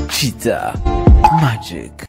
pizza magic.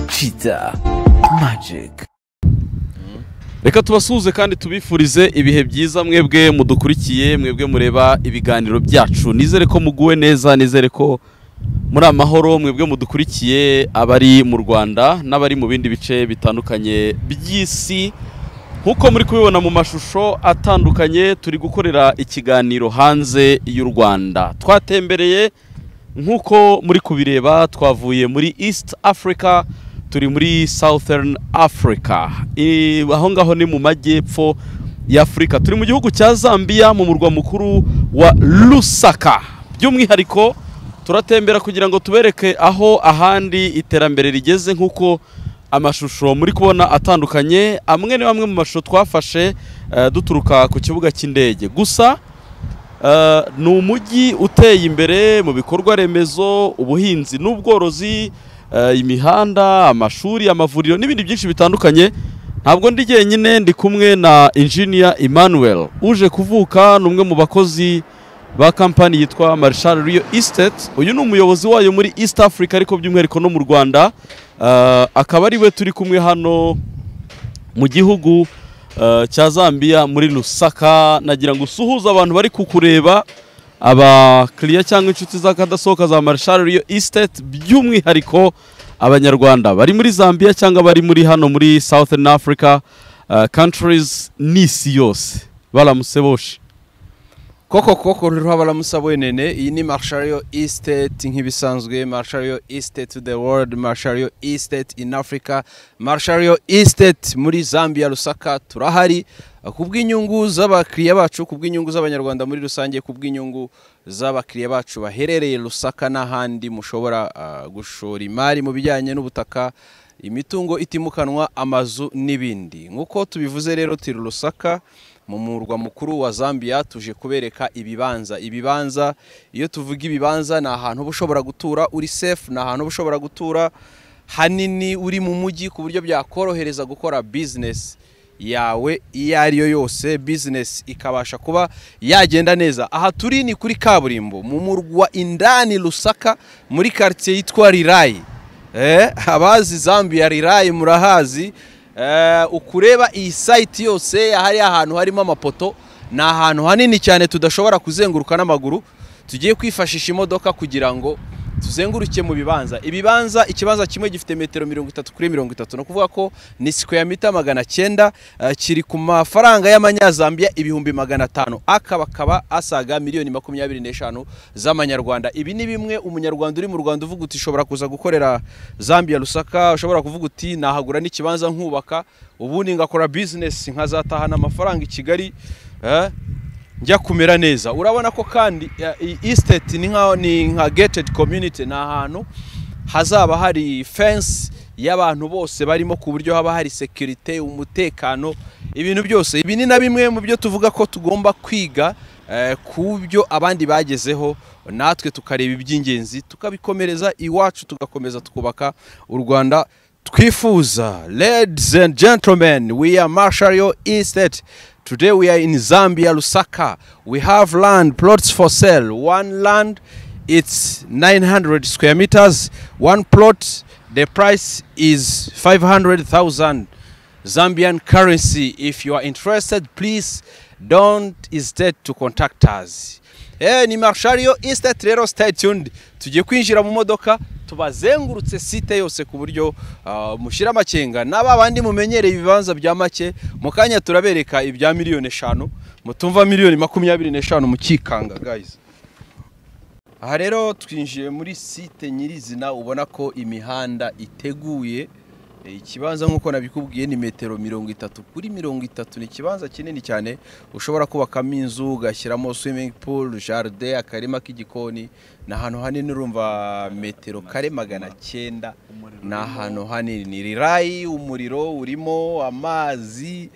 Pizza magic. reka tubasuhuze kandi tubifurize ibihe byiza mwebwe mudukurikiye mwebwe mureba ibiganiro byacu nizere ko muguwe neza nizere ko muri amahoro mwebwe mudukurikiye abari mu rwanda n'abari mu bindi bice bitandukanye by'isi nk'uko muri kubibona mu mashusho atandukanye turi gukorera ikiganiro hanze y'u rwanda twatembereye nk'uko muri kubireba twavuye muri east africa turi muri southern africa I- aho ngaho ni mu majyepfo ya afurika turi mu gihugu cya zambia mu murwa mukuru wa lusaka by'umwihariko turatembera kugira ngo tubereke aho ahandi iterambere rigeze nk'uko amashusho muri kubona atandukanye amwe ni amwe mu mashusho twafashe eh, duturuka ku kibuga cy'indege gusa Uh, ni umujyi uteye imbere mu bikorwa remezo ubuhinzi n'ubworozi uh, imihanda amashuri amavuriro n'ibindi byinshi bitandukanye ntabwo ndi jyenyine ndi kumwe na engineer emmanuel uje kuvuka ni umwe mu bakozi ba kampani yitwa marshal rio estate uyu ni umuyobozi wayo muri east africa ariko by'umwihariko no mu rwanda Uh, akaba ari we turi kumwe hano mu gihugu eh, cya zambia muri lusaka nagira ngo usuhuze abantu bari kukureba abakiriya cyangwa inshuti z'akadasohoka za marshal rio estate by'umwihariko abanyarwanda bari muri zambia cyangwa bari muri hano muri southern africa eh, countries n'isi yose baramutse boshe koko koko rero baramutse bonene iyi ni marshal estate nk'ibisanzwe marshal estate to the world marshal estate in africa marshal estate muri zambia rusaka turahari kubw'inyungu z'abakiriya bacu kubw'inyungu z'abanyarwanda muri rusange kubw'inyungu z'abakiriya bacu baherereye rusaka n'ahandi mushobora ah, gushora imari mu bijyanye n'ubutaka imitungo itimukanwa amazu n'ibindi nk'uko tubivuze rero turi rusaka mu murwa mukuru wa zambia tuje kubereka ibibanza ibibanza iyo tuvuga ibibanza ni ahantu uba ushobora gutura uri sefu ni ahantu uba ushobora gutura hanini uri mu mujyi ku buryo byakorohereza gukora bizinesi yawe iyo ari yo yose bizinesi ikabasha kuba yagenda neza aha turi ni kuri kaburimbo mu murwa indani rusaka muri karitsiye yitwa rirayi Eh, abazi zambia rirayi murahazi Eh, ukureba iyi site yose hari ahantu harimo amapoto ni ahantu hanini cyane tudashobora kuzenguruka n'amaguru tugiye kwifashisha imodoka kugira ngo tuzenguruke mu bibanza ibibanza ikibanza kimwe gifite metero mirongo itatu kuri mirongo itatu ni ukuvuga ko ni sikweya mita magana cyenda eh, kiri ku mafaranga y'amanyazambiya ibihumbi magana atanu akaba akaba asaga miliyoni makumyabiri n'eshanu z'amanyarwanda ibi ni bimwe umunyarwanda uri mu rwanda uvuga uti ushobora kuza gukorera zambia rusaka ushobora kuvuga uti nahagura n'ikibanza nkubaka ubundi ngakora bizinesi nkazatahana amafaranga i kigali eh, njya kumera neza urabona ko kandi isiteti ni nka ni nka getedi komyuniti ni ahantu hazaba hari fensi y'abantu bose barimo ku buryo haba hari sekirite umutekano ibintu byose ibi ni na bimwe mu byo tuvuga ko tugomba kwiga eh, ku byo abandi bagezeho natwe tukareba iby'ingenzi tukabikomereza iwacu tugakomeza twubaka u rwanda twifuza ladies and gentlemen we are marshario estate today we are in zambia lusaka we have land plots for sale one land it's 900 square meters one plot the price is 500000 zambian currency if you are interested please don't hesitate to contact us Eh, ni marshario estate rero stay tuned tugiye kwinjira mu modoka tubazengurutse site yose ku buryo ah, mushyira amakenga n'aba bandi mumenyereye ibibanza bya make mu kanya turabereka ibya miliyoni eshanu mutumva miliyoni makumyabiri n'eshanu mukikanga guys aha rero twinjiye muri site nyirizina ubona ko imihanda iteguye E, ikibanza nk'uko nabikubwiye ni metero mirongo itatu kuri mirongo itatu ni ikibanza kinini cyane ushobora kubakamo inzu ugashyiramo swimming pool jardin akarima k'igikoni ni ahantu hanini urumva metero kare magana cyenda ni ahantu hanini ni rirayi umuriro urimo amazi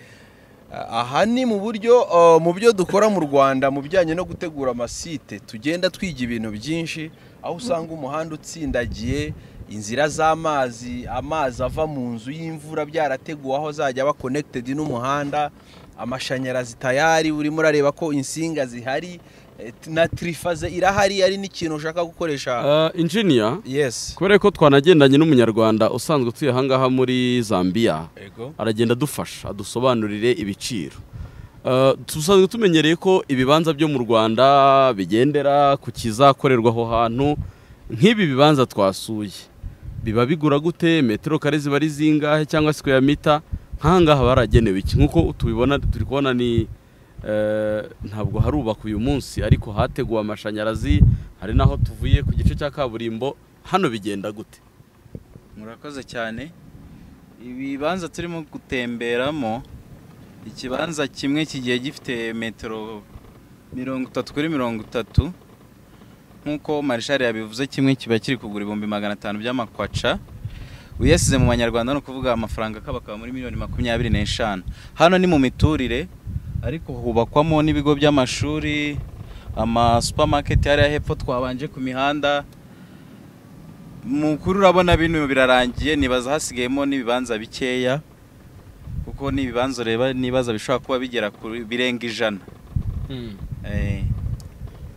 aha ni mu buryo uh, mu byo dukora mu rwanda mu bijyanye no gutegura amasite tugenda twiga ibintu byinshi aho usanga umuhanda utsindagiye inzira z'amazi amazi ava mu nzu y'imvura byarateguwe aho azajya aba connected n'umuhanda amashanyarazi tayari urimo urareba ko insinga zihari eh, na trifaze irahari ari n'ikintu ushaka gukoresha Eh, engineer yes kubera ko twanagendanye n'umunyarwanda usanzwe utuye ahangaha muri zambia aragenda adufasha adusobanurire ibiciro Eh, dusanzwe tumenyereye ko ibibanza byo mu rwanda bigendera ku kizakorerwa aho hantu nk'ibi bibanza twasuye biba bigura gute metero kare ziba ari zingahe cyangwa square meter nk'ahangaha baragenewe iki nk'uko tubibona turi kubona ni eh, ntabwo harubakwa uyu munsi ariko hateguwe amashanyarazi hari n'aho tuvuye ku gice cya kaburimbo hano bigenda gute murakoze cyane ibibanza turimo gutemberamo ikibanza kimwe kigiye gifite metero mirongo itatu kuri mirongo itatu nk'uko marishari yabivuze kimwe kiba kiri kugura ibihumbi magana atanu by'amakwaca uyasize mu manyarwanda ni ukuvuga amafaranga akabakaba muri miliyoni makumyabiri n'eshanu hano ni mu miturire ariko hubakwamo n'ibigo by'amashuri ama supamaketi hariya hepfo twabanje ku mihanda mukuru urabona bino birarangiye nibaza hasigayemo n'ibibanza bikeya kuko n'ibibanza ureba nibaza bishobora kuba bigera kuri birenga ijana Eh,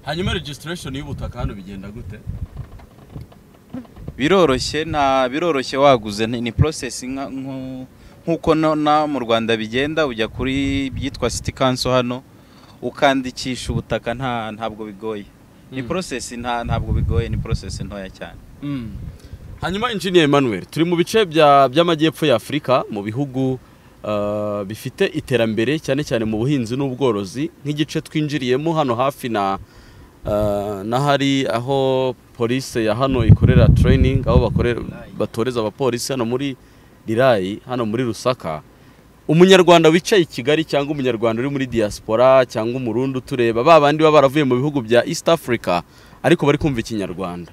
hanyuma registration y'ubutaka hano bigenda gute biroroshye nta biroroshye waguze ni, ni process nka- nko- nk'uko no- na mu Rwanda bigenda ujya kuri byitwa city council hano ukandikisha ubutaka nta ntabwo bigoye ni Mm. process nta ntabwo bigoye ni process ntoya cyane hanyuma engineer emmanuel turi mu bice bya- by'amajyepfo ya afurika mu bihugu eh, bifite iterambere cyane cyane mu buhinzi n'ubworozi nk'igice twinjiriyemo hano hafi na eh, n'ahari aho polisi ya hano ikorera training aho bakorera batoreza abapolisi hano muri rirayi hano muri rusaka umunyarwanda wicaye i kigali cyangwa umunyarwanda uri muri diaspora cyangwa umurundi utureba ba bandi baba baravuye mu bihugu bya east africa ariko bari kumva ikinyarwanda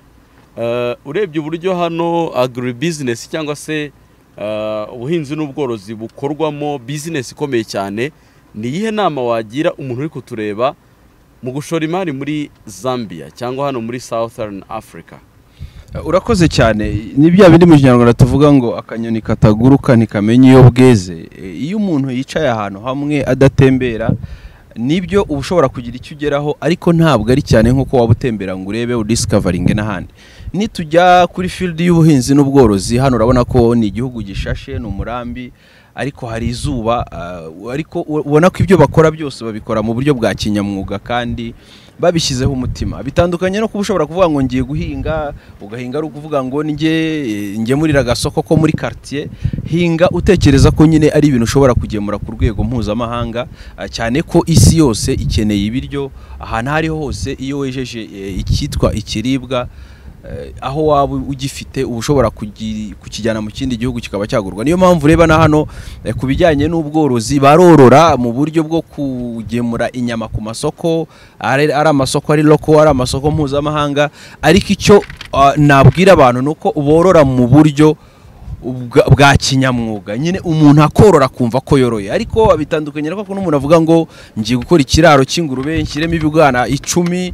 Eh, urebye uburyo hano agribusiness cyangwa se eh, ubuhinzi n'ubworozi bukorwamo business ikomeye cyane ni iyihe nama wagira umuntu uri kutureba mu gushora imari muri zambia cyangwa hano muri southern africa urakoze cyane ni bya bindi mu kinyarwanda tuvuga ngo akanyoni kataguruka ntikamenye iyo bweze E, iyo umuntu yicaye ahantu hamwe adatembera nibyo uba ushobora kugira icyo ugeraho ariko ntabwo ari cyane nk'uko waba utembera ngo urebe udisikavaringe n'ahandi nitujya kuri field y'ubuhinzi n'ubworozi hano urabona ko ni igihugu gishashe ni umurambi ariko hari izuba ah, ariko u- ubona ko ibyo bakora byose babikora mu buryo bwa kinyamwuga kandi babishyizeho umutima bitandukanye no kuba ushobora kuvuga ngo ngiye guhinga ugahinga ari ukuvuga ngo njye ngemurira agasoko ko muri quartier hinga utekereza ko nyine ari ibintu ushobora kugemura ku rwego mpuzamahanga ah, cyane ko isi yose ikeneye ibiryo ahantu aho ariho hose iyo wejeje eh, icyitwa ikiribwa Eh, aho waba ugifite uba ushobora kugi- kukijyana mu kindi gihugu kikaba cyagurwa niyo mpamvu ureba na hano eh, ku bijyanye n'ubworozi barorora mu buryo bwo kugemura inyama ku masoko ari ari amasoko ari loko ari amasoko mpuzamahanga ariko icyo ah, nabwira abantu ni uko borora mu buryo ubwa- bwa kinyamwuga nyine umuntu akorora akumva ko yoroye ariko bitandukanye no kuko n'umuntu avuga ngo ngiye gukora ikiraro cy'ingurube nshyiremo ibibwana icumi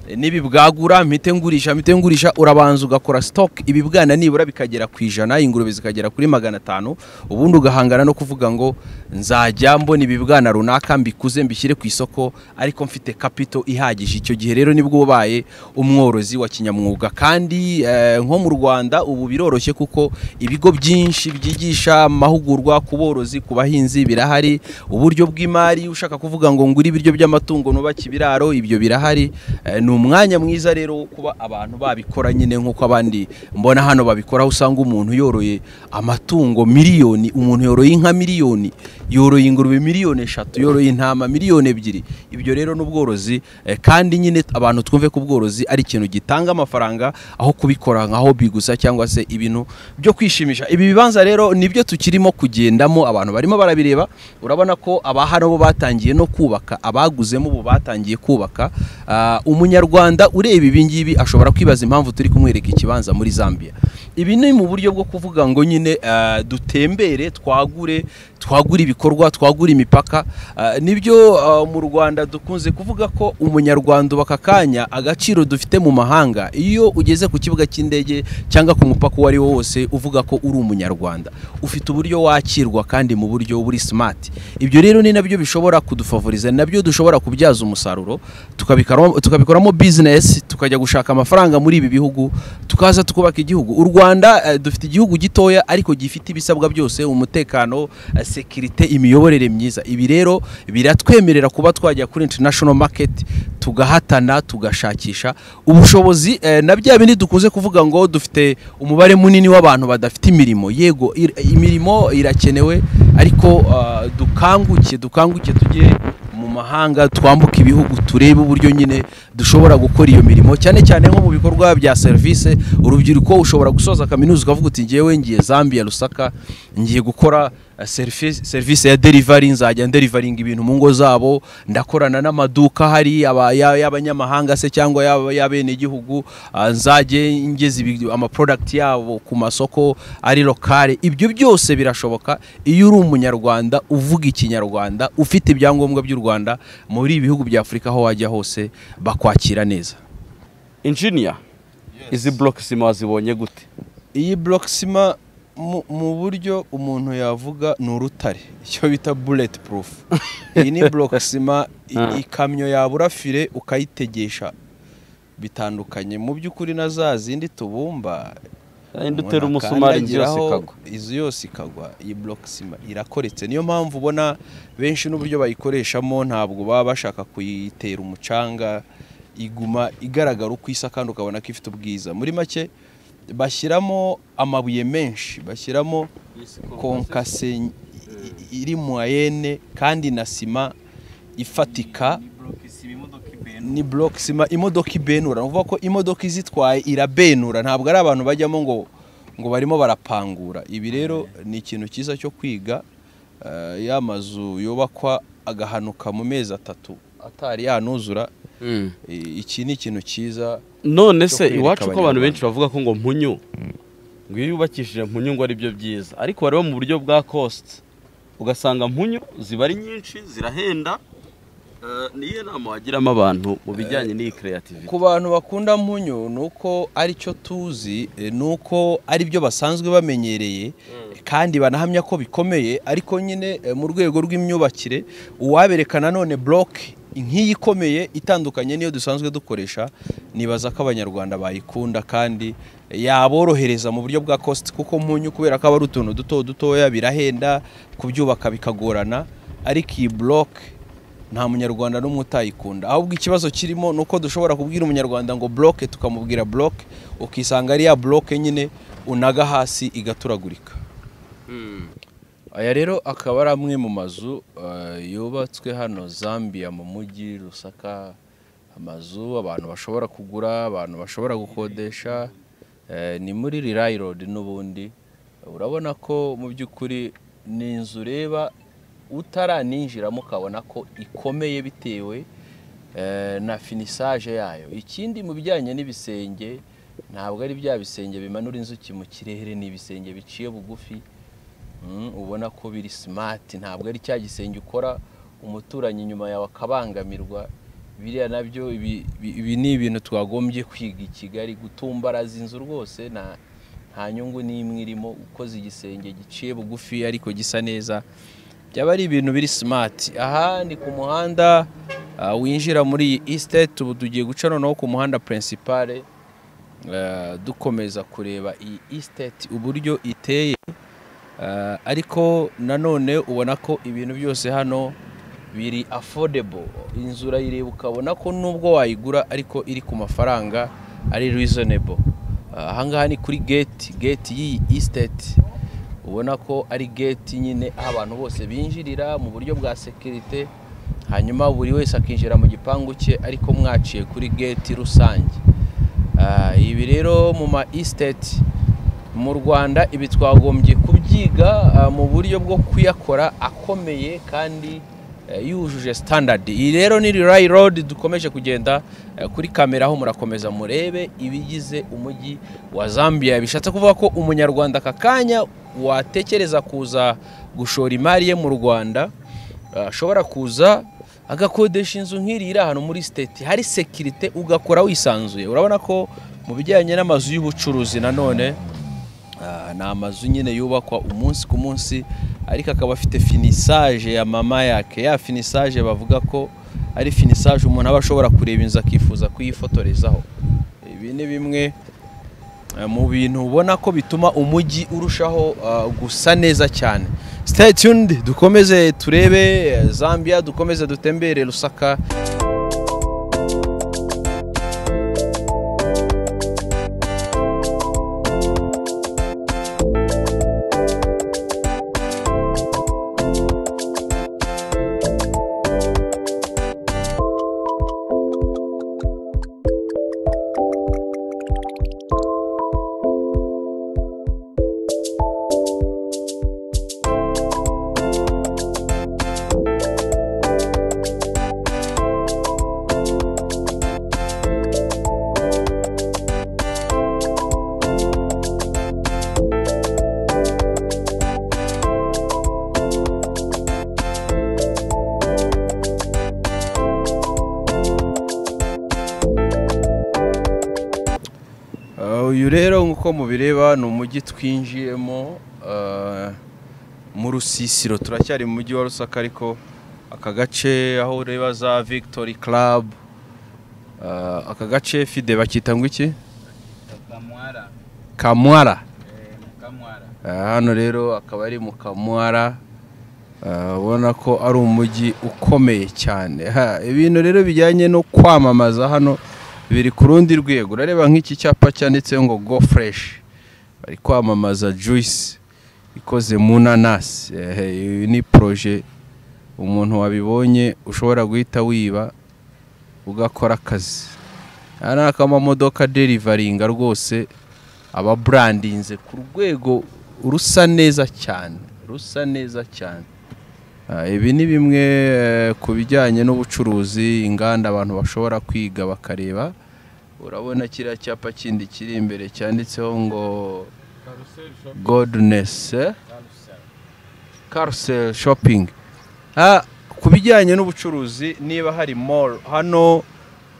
n'ibibwagura mpite ngurisha mpite ngurisha urabanza ugakora sitoke ibibwana nibura bikagera ku ijana ingurube zikagera kuri magana atanu ubundi ugahangana no kuvuga ngo nzajya mbona ibibwana runaka mbikuze mbishyire ku isoko ariko mfite kapito ihagije icyo gihe rero nibwo ubaye umworozi wa kinyamwuga kandi eh, nko mu rwanda ubu biroroshye kuko ibigo byinshi byigisha amahugurwa ku borozi ku bahinzi birahari uburyo bw'imari ushaka kuvuga ngo ngure ibiryo by'amatungo nubake ibiraro ibyo birahari Eh, ni umwanya mwiza rero wo kuba abantu babikora nyine nk'uko abandi mbona hano babikora aho usanga umuntu yoroye amatungo miliyoni umuntu yoroye inka miliyoni yoroye ingurube miliyoni eshatu yoroye intama miliyoni ebyiri ibyo rero ni ubworozi eh, kandi nyine abantu twumve ko ubworozi ari ikintu gitanga amafaranga aho kubikora nkaho bigusa cyangwa se ibintu byo kwishimisha ibi bibanza rero nibyo tukirimo kugendamo abantu barimo barabireba urabona ko abahano bo batangiye no kubaka abaguzemo ubu batangiye kubaka Ah, umunyarwanda ureba ibi ngibi ashobora kwibaza impamvu turi kumwereka ikibanza muri zambia ibi ni mu buryo bwo kuvuga ngo nyine ah, dutembere twagure twagure ibikorwa twagure imipaka Ah, nibyo ah, mu rwanda dukunze kuvuga ko umunyarwanda uba aka kanya agaciro dufite mu mahanga iyo ugeze ku kibuga cy'indege cyangwa ku mupaka uwo ari wo wose uvuga ko uri umunyarwanda ufite uburyo wakirwa kandi mu buryo buri smart ibyo rero ni nabyo bishobora kudufavoriza nabyo dushobora kubyaza umusaruro tukabikoramo- tukabikoramo business tukajya gushaka amafaranga muri ibi bihugu tukaza tukubaka igihugu u rwanda eh, dufite igihugu gitoya ariko gifite ibisabwa byose umutekano eh, sekirite imiyoborere myiza ibi rero biratwemerera kuba twajya kuri international market tugahatana tugashakisha ubushobozi eh, na bya bindi dukunze kuvuga ngo dufite umubare munini w'abantu badafite imirimo yego ir- imirimo irakenewe ariko ah, dukanguke dukanguke tujye mu mahanga twambuka ibihugu turebe uburyo nyine dushobora gukora iyo mirimo cyane cyane nko mu bikorwa bya serivisi urubyiruko ushobora gusoza kaminuza ukavuga uti ngewe ngiye zambia lusaka ngiye gukora eh, serivisi serivisi ya derivari nzajya nderivaringa ibintu mu ngo zabo ndakorana n'amaduka hari aba- ya- y'abanyamahanga se cyangwa y'aba- y'abenegihugu ah, nzajye ngeza ibi- amaprodakiti yabo ku masoko ari lokale ibyo byose birashoboka iyo uri umunyarwanda uvuga ikinyarwanda ufite ibyangombwa by'u rwanda muri ibi bihugu bya afurika aho wajya hose bakwakira neza injiniya izi burokisima wazibonye gute iyi burokisima mu, mu buryo umuntu yavuga ni urutare icyo bita buleti purufu iyi ni burokisima Ah. ikamyo yabura fire ukayitegesha bitandukanye mu by'ukuri na za zindi tubumba Indi utera umuntu umusumari inzu yose akandagiraho, ikagwa inzu yose ikagwa iyi burokisima irakoretse niyo mpamvu ubona benshi n'uburyo bayikoreshamo ntabwo baba bashaka kuyitera umucanga iguma igaragara uko isa kandi ukabona ko ifite ubwiza muri make bashyiramo amabuye menshi bashyiramo konkase i- i- iri mu ayene kandi na sima ifatika ni burokisima imodoka ibenura uvuga ko imodoka izitwaye irabenura ntabwo ari abantu bajyamo ngo ngo barimo barapangura ibi rero ni ikintu cyiza cyo kwiga eh, ya mazu yubakwa agahanuka mu mezi atatu atari yanuzura Eh, iki ni ikintu cyiza none cyo se kwereka iwacu ko abantu Abanyarwanda. benshi bavuga ko ngo mpunyu ngo iyo yubakishije mpunyu ngo ari byo byiza ariko wareba mu buryo bwa kositi ugasanga mpunyu ziba ari nyinshi zirahenda Eh, niyo nama wagiramo abantu mu bijyanye n'iyi kereyativite ku bantu bakunda mpunyu ni uko ari cyo tuzi eh, ni uko ari byo basanzwe bamenyereye kandi banahamya ko bikomeye ariko nyine eh, mu rwego rw'imyubakire uwabereka nanone buroke nk'iyi ikomeye itandukanye n'iyo dusanzwe dukoresha nibaza ko abanyarwanda bayikunda kandi yaborohereza mu buryo bwa kositi kuko mpunyu kubera ko aba ari utuntu duto dutoya birahenda kubyubaka bikagorana ariko iyi buroke nta munyarwanda n'umwe utayikunda ahubwo ikibazo kirimo ni uko dushobora kubwira umunyarwanda ngo buroke tukamubwira buroke ukisanga ari ya buroke nyine unaga hasi igaturagurika aya rero akaba ari amwe mu mazu eh, yubatswe hano zambia mu mujyi rusaka amazu abantu bashobora kugura abantu bashobora gukodesha eh, ni muri rirayi rodi n'ubundi urabona ko mu by'ukuri ni inzu ureba utaraninjiramo ukabona ko ikomeye bitewe eh, na finisage yayo ikindi mu bijyanye n'ibisenge ntabwo ari bya bisenge bimanura inzuki mu kirere ni ibisenge biciye bugufi Mm, ubona ko biri simati ntabwo ari cya gisenge ukora umuturanyi inyuma yawe akabangamirwa biriya nabyo ibi ibi- ibi ni ibintu twagombye kwiga i kigali gutumbaraza inzu rwose nta nta nyungu n'imwe irimo ukoze igisenge giciye bugufi ariko gisa neza byaba ari ibintu biri simati aha ni ku muhanda ah, winjira muri iyi isiteti ubu tugiye guca noneho ku muhanda purinsipale eh, dukomeza kureba iyi isiteti uburyo iteye Eh, ariko nanone ubona ko ibintu byose hano biri affordable inzu urayireba ukabona ko nubwo wayigura ariko iri ku mafaranga ari reasonable Eh, ahangaha ni kuri gate gate y'iyi estate ubona ko ari gate nyine aho abantu bose binjirira mu buryo bwa security hanyuma buri wese akinjira mu gipangu cye ariko mwaciye kuri gate rusange Ah, ibi rero mu ma estate mu rwanda ibi twagombye kubyiga ah, mu buryo bwo kuyakora akomeye kandi eh, yujuje standard iyi rero ni rirayi road dukomeje kugenda eh, kuri kamera aho murakomeza murebe ibigize umujyi wa zambia bishatse kuvuga ko umunyarwanda aka kanya watekereza kuza gushora imari ye mu rwanda ah, ashobora kuza agakodesha inzu nk'iri iri ahantu muri siteti hari sekirite ugakora wisanzuye urabona ko mu bijyanye n'amazu y'ubucuruzi nanone Ah, ni amazu nyine yubakwa umunsi ku munsi ariko akaba afite finisage ya mama yake ya finisage bavuga ko ari finisage umuntu aba ashobora kureba inzu akifuza kuyifotorezaho ibi ni bimwe eh, mu bintu ubona ko bituma umujyi urushaho ah, gusa neza cyane stay tuned dukomeze turebe eh, zambia dukomeze dutembere rusaka Uh, uyu rero nk'uko mubireba ni umujyi twinjiyemo uh, mu rusisiro turacyari mu mujyi wa rusaka ariko aka gace aho ureba za victory club uh, aka gace fide bakita ngo iki kamwara kamwara kamwara Uh, hano rero akaba ari mu kamwara Uh, ubona ko ari umujyi ukomeye cyane Ha, ibintu rero bijyanye no kwamamaza hano biri ku rundi rwego urareba nk'iki cyapa cyanditseho ngo go fresh bari kwamamaza juice ikoze mu nanasi Ehe, iyi ni proje umuntu wabibonye ushobora guhita wiba ugakora akazi aya ni akamamodoka derivaringa rwose aba burandinze ku rwego rusa neza cyane rusa neza cyane Ah, ibi ni bimwe eh, ku bijyanye n'ubucuruzi inganda abantu bashobora kwiga bakareba urabona kiriya cyapa kindi kiri imbere cyanditseho ngo godness eh? carousel shopping Ah, ku bijyanye n'ubucuruzi niba hari mall hano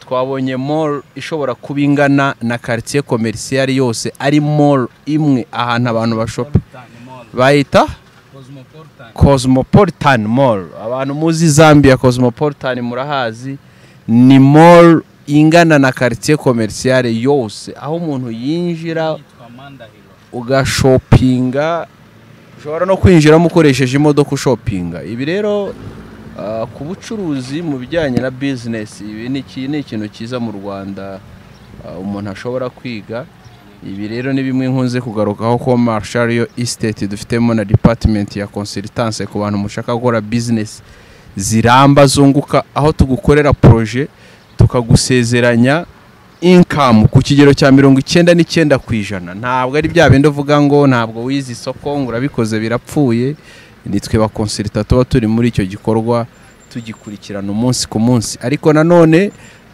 twabonye mall ishobora kuba ingana na quartier commercial yose ari mall imwe ahantu abantu bashopa bayita cosmopolitan mall abantu muzi zambia cosmopolitan murahazi ni mall ingana na quartier commercial yose aho umuntu yinjira ugashopinga ushobora no kwinjiramo ukoresheje imodoka ushopinga ibi rero ah, ku bucuruzi mu bijyanye na bizinesi ibi ni iki- ni ikintu cyiza mu rwanda ah, umuntu ashobora kwiga ibi rero ni bimwe nkunze kugarukaho ko marshariyo isiteti dufitemo na dipatimenti ya konsiritanse ku bantu mushaka gukora bizinesi ziramba zunguka aho tugukorera poroje tukagusezeranya inkamu ku kigero cya mirongo icyenda n'icyenda ku ijana ntabwo ari bya bindi uvuga ngo ntabwo wize isoko ngo urabikoze birapfuye ni twe bakonsilita tuba turi muri icyo gikorwa tugikurikirana umunsi ku munsi ariko nanone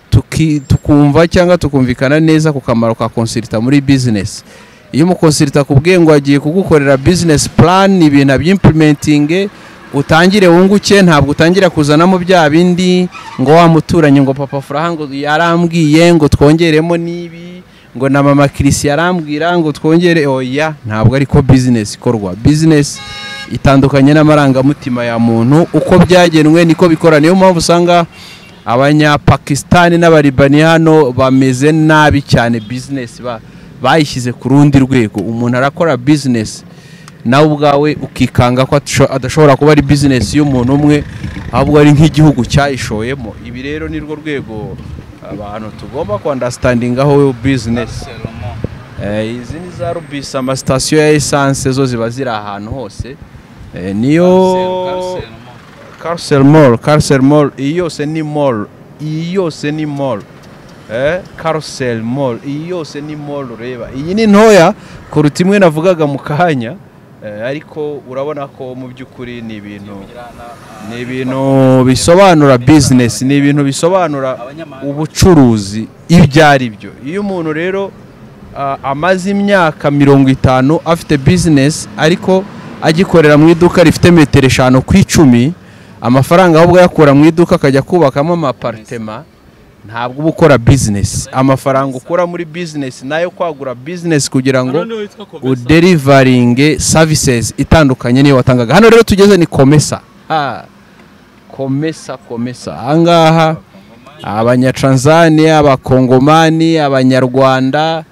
tuki- tukumva cyangwa tukumvikana neza ku kamaro ka konsilita muri bizinesi iyo umukonsilita akubwiye ngo agiye kugukorera bizinesi purani ibintu abyimpulimentinge utangire wunguke ntabwo utangira kuzanamo bya bindi ngo wa muturanyi ngo papa furaha ngo yarambwiye ngo twongeremo n'ibi ngo na mama kirisi yarambwira ngo twongere oya ntabwo ariko bizinesi ikorwa bizinesi itandukanye n'amarangamutima ya muntu uko byagenwe niko bikora niyo mpamvu usanga abanyapakisitani n'abaribani hano bameze nabi cyane bizinesi ba- bayishyize ku rundi rwego umuntu arakora bizinesi nawe ubwawe ukikanga ko atasho- adashobora kuba ari bizinesi y'umuntu umwe ahubwo ari nk'igihugu cyayishoyemo ibi rero ni rwo rwego abantu tugomba kwandastandaingaho bizinesi Eh, izi ni za rubisi amasitasiyo ya esanse zo ziba ziri ahantu hose Eh, niyo Carcel Mall, Carcel Mall, iyi yose ni mall, iyi yose ni mall. Eh, Carcel Mall, iyi yose ni mall ureba. Iyi ni ntoya kuruta imwe navugaga mu kanya, eh, ariko urabona ko mu by'ukuri ni ibintu ni ibintu bisobanura business, ni ibintu bisobanura ubucuruzi ibyo ari byo. Iyo umuntu rero ah, amaze imyaka mirongo itanu afite business ariko agikorera mu iduka rifite metero eshanu ku icumi amafaranga ahubwo ayakura mu iduka akajya kubakamo amaparitema ntabwo uba ukora business amafaranga ukura muri business nayo kwagura business kugira ngo uderivaringe services itandukanye niyo watangaga hano rero tugeze ni komesa Ha. komesa komesa ahangaha abanyatanzania abakongomani abanyarwanda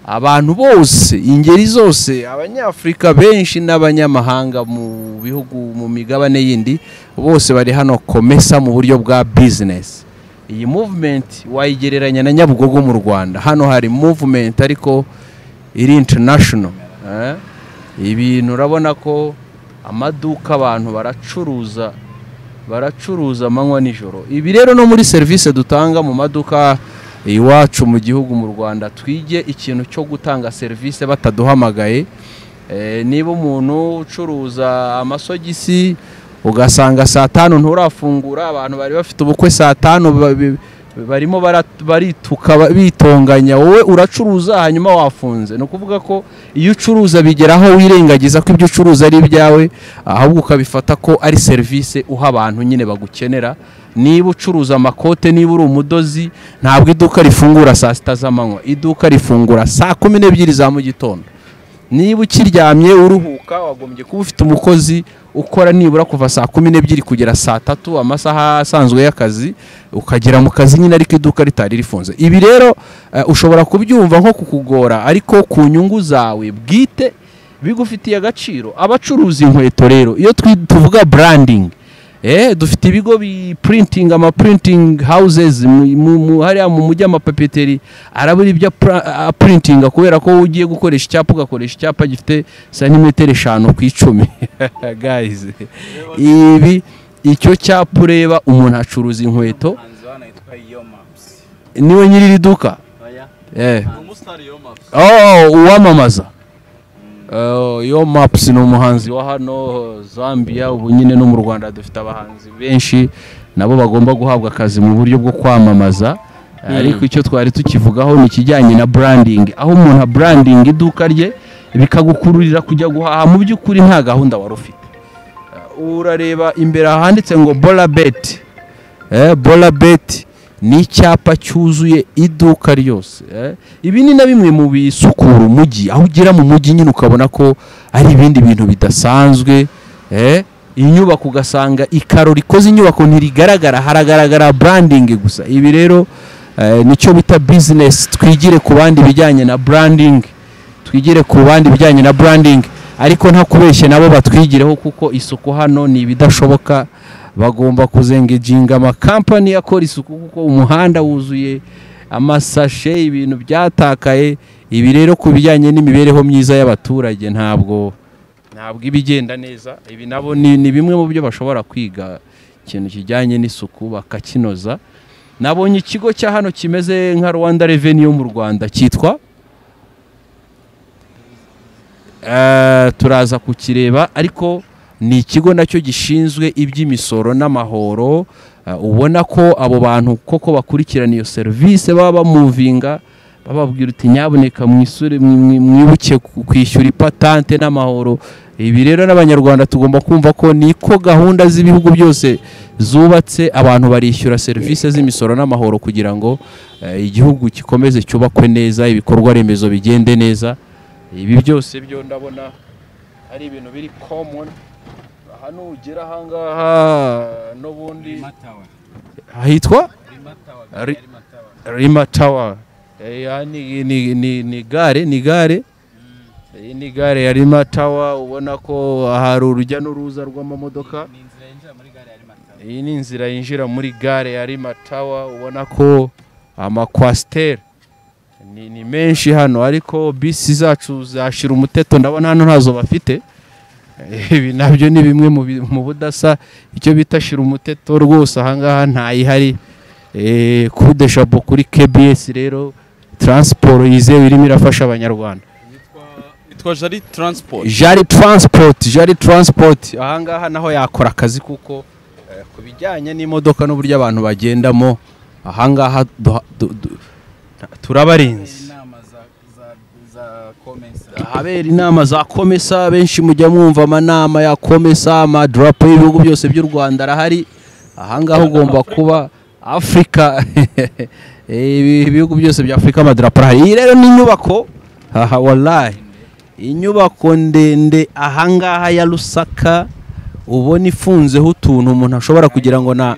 abantu bose ingeri zose abanyafurika benshi n'abanyamahanga mu bihugu mu migabane yindi bose bari hano komesa mu buryo bwa bizinesi iyi movement wayigereranya na nyabugogo mu rwanda hano hari movement ariko iri international eh? ibintu urabona ko amaduka abantu baracuruza baracuruza amanywa nijoro ibi rero no muri serivisi dutanga mu maduka iwacu mu gihugu mu rwanda twige ikintu cyo gutanga serivisi bataduhamagaye Eh, niba umuntu ucuruza amasogisi ugasanga saa tanu nturafungura abantu bari bafite ubukwe saa tanu ba- bi- barimo bara- barituka ba- bitonganya wowe uracuruza hanyuma wafunze ni ukuvuga ko iyo ucuruza bigeraho wirengagiza ko ibyo ucuruza ari ibyawe ahubwo ukabifata ko ari serivisi uha abantu nyine bagukenera niba ucuruza amakote niba uri umudozi ntabwo iduka rifungura saa sita z'amanywa iduka rifungura saa kumi n'ebyiri za mu gitondo niba ukiryamye uruhuka wagombye kuba ufite umukozi ukora nibura kuva saa kumi n'ebyiri kugera saa tatu amasaha asanzwe y'akazi ukagera mu kazi nyine ariko iduka ritari rifunze ibi rero eh, ushobora kubyumva nko kukugora ariko ku nyungu zawe bwite bigufitiye agaciro abacuruza inkweto rero iyo twi- tuvuga branding eh dufite ibigo bi printing ama printing houses mu, mu, mu hariya mu mujyi amapapeteri arabura ibyo pra- a- printinga kubera ko ugiye gukoresha icyapa ugakoresha icyapa gifite santimetero eshanu ku icumi guys ibi icyo cyapa ureba umuntu acuruza inkweto niwe nyiri iri duka eh oh uwamamaza Eh, yo maps ni umuhanzi wa hano zambia ubu nyine no mu rwanda dufite abahanzi benshi nabo bagomba guhabwa akazi mu buryo bwo kwamamaza Eh, ariko icyo twari tukivugaho ni ikijyanye na branding aho umuntu branding iduka rye bikagukururira kujya guhaha mu by'ukuri nta gahunda wari ufite Eh, urareba imbere ahanditse ngo bola bet eh, bola bet ni icyapa cyuzuye iduka ryose eh. ibi ni na bimwe mu bisukura umujyi aho ugera mu mujyi nyine ukabona ko ari ibindi bintu bidasanzwe eh. inyubako ugasanga ikaro rikoze inyubako ntirigaragara haragaragara branding gusa ibi rero eh, nicyo bita business twigire ku bandi ibijyanye na branding twigire ku bandi ibijyanye na branding ariko nta kubeshya nabo batwigireho kuko isuku hano ni ibidashoboka bagomba kuzengeginga amakampani akora isuku kuko umuhanda wuzuye amasashe ibintu byatakaye ibi rero ku bijyanye n'imibereho myiza y'abaturage ntabwo ntabwo iba igenda neza ibi nabo ni, ni bimwe mu byo bashobora kwiga ikintu kijyanye n'isuku bakakinoza nabonye ikigo cya hano kimeze nka rwanda reveni yo mu rwanda cyitwa Eh, turaza kukireba ariko ni ikigo nacyo gishinzwe iby'imisoro n'amahoro eh, ubona ko abo bantu koko bakurikirana iyo serivisi baba bamuvinga bababwira uti nyaboneka mwisure mwi- mwi- mwibuke ku- kwishyura ipatante n'amahoro ibi rero n'abanyarwanda tugomba kumva ko niko gahunda z'ibihugu byose zubatse abantu barishyura serivisi z'imisoro n'amahoro kugira ngo eh, igihugu gikomeze cyubakwe neza ibikorwa remezo bigende neza ibi byose byo ndabona ari ibintu biri common aha nugera ahangaha n'ubundi ahitwa Ri- Rima Tower Eh, aha ni, ni, ni, ni gare ni gare Eh, ni gare ya Rima Tower ubona ko hari urujya n'uruza rw'amamodoka iyi ni inzira yinjira muri gare ya Rima Tower ubona ko amakwasiteri ni, ni menshi hano ariko bisi zacu zashira umuteto ndabona hano ntazo bafite Eh, ibi nabyo ni bimwe mu bi- mu budasa icyo bita shira umuteto rwose ahangaha ntayihari Eh, kudesha bo kuri KBS rero transport yizewe irimo irafasha abanyarwanda yitwa jari taransiporo jari transport jari transport ahangaha naho yakora akazi kuko eh, ku bijyanye n'imodoka n'uburyo abantu bagendamo ahangaha duha- du- du- turabarinze inama za za za komesa ahabera inama za komesa benshi mujya mwumva amanama ya komesa amadarapo y'ibihugu byose by'u rwanda arahari ahangaha ugomba kuba afurika ibi- ibihugu byose bya afurika amadarapo arahari iyi rero ni inyubako haha warayi inyubako ndende ahangaha ya rusaka ubona ifunzeho utuntu umuntu ashobora kugira ngo na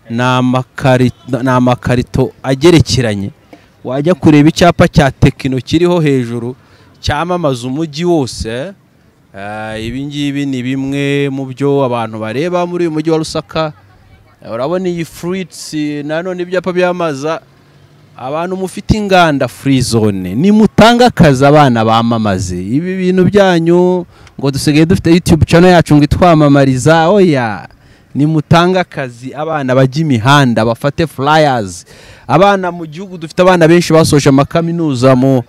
ni amakarito, ni amakarito agerekeranye wajya kureba icyapa cya tekino kiriho hejuru cyamamaza umujyi wose eh, ibi ngibi ni bimwe mu byo abantu bareba muri uyu mujyi wa rusaka Eh, urabona iyi furitsi nanone ibyapa byamamaza abantu mufite inganda free zone nimutanga akazi abana bamamaze ibi bintu byanyu ngo dusigaye dufite youtube channel yacu ngo itwamamariza oya nimutanga akazi abana bajya imihanda bafate flyers abana mu gihugu dufite abana benshi basoje amakaminuza mu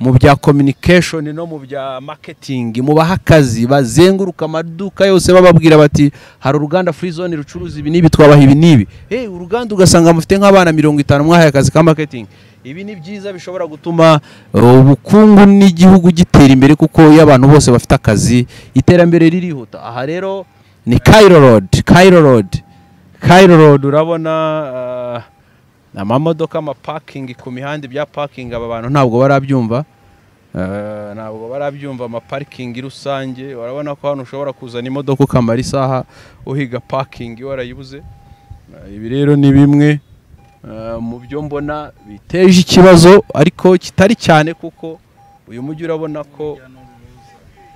mu bya communication no mu bya marketing mubaha akazi bazenguruka amaduka yose bababwira bati hari uruganda free zone rucuruza ibi n'ibi twabaha ibi n'ibi hey, uruganda ugasanga mufite nk'abana mirongo itanu mwahaye akazi ka marketing ibi ni byiza bishobora gutuma uh, ubukungu n'igihugu gitera imbere kuko iyo abantu bose bafite akazi iterambere ririhuta aha rero ni Cairo Road Cairo Road Cairo Road urabona uh, amamodoka amapakingi ku mihanda ibya pakingi aba bantu ntabwo barabyumva Eh, ntabwo barabyumva amaparikingi rusange urabona ko hano ushobora kuzana imodoka ukamara isaha uhiga pakingi warayibuze Eh, ibi rero ni bimwe eh, mu byo mbona biteje ikibazo ariko kitari cyane kuko uyu mujyi urabona ko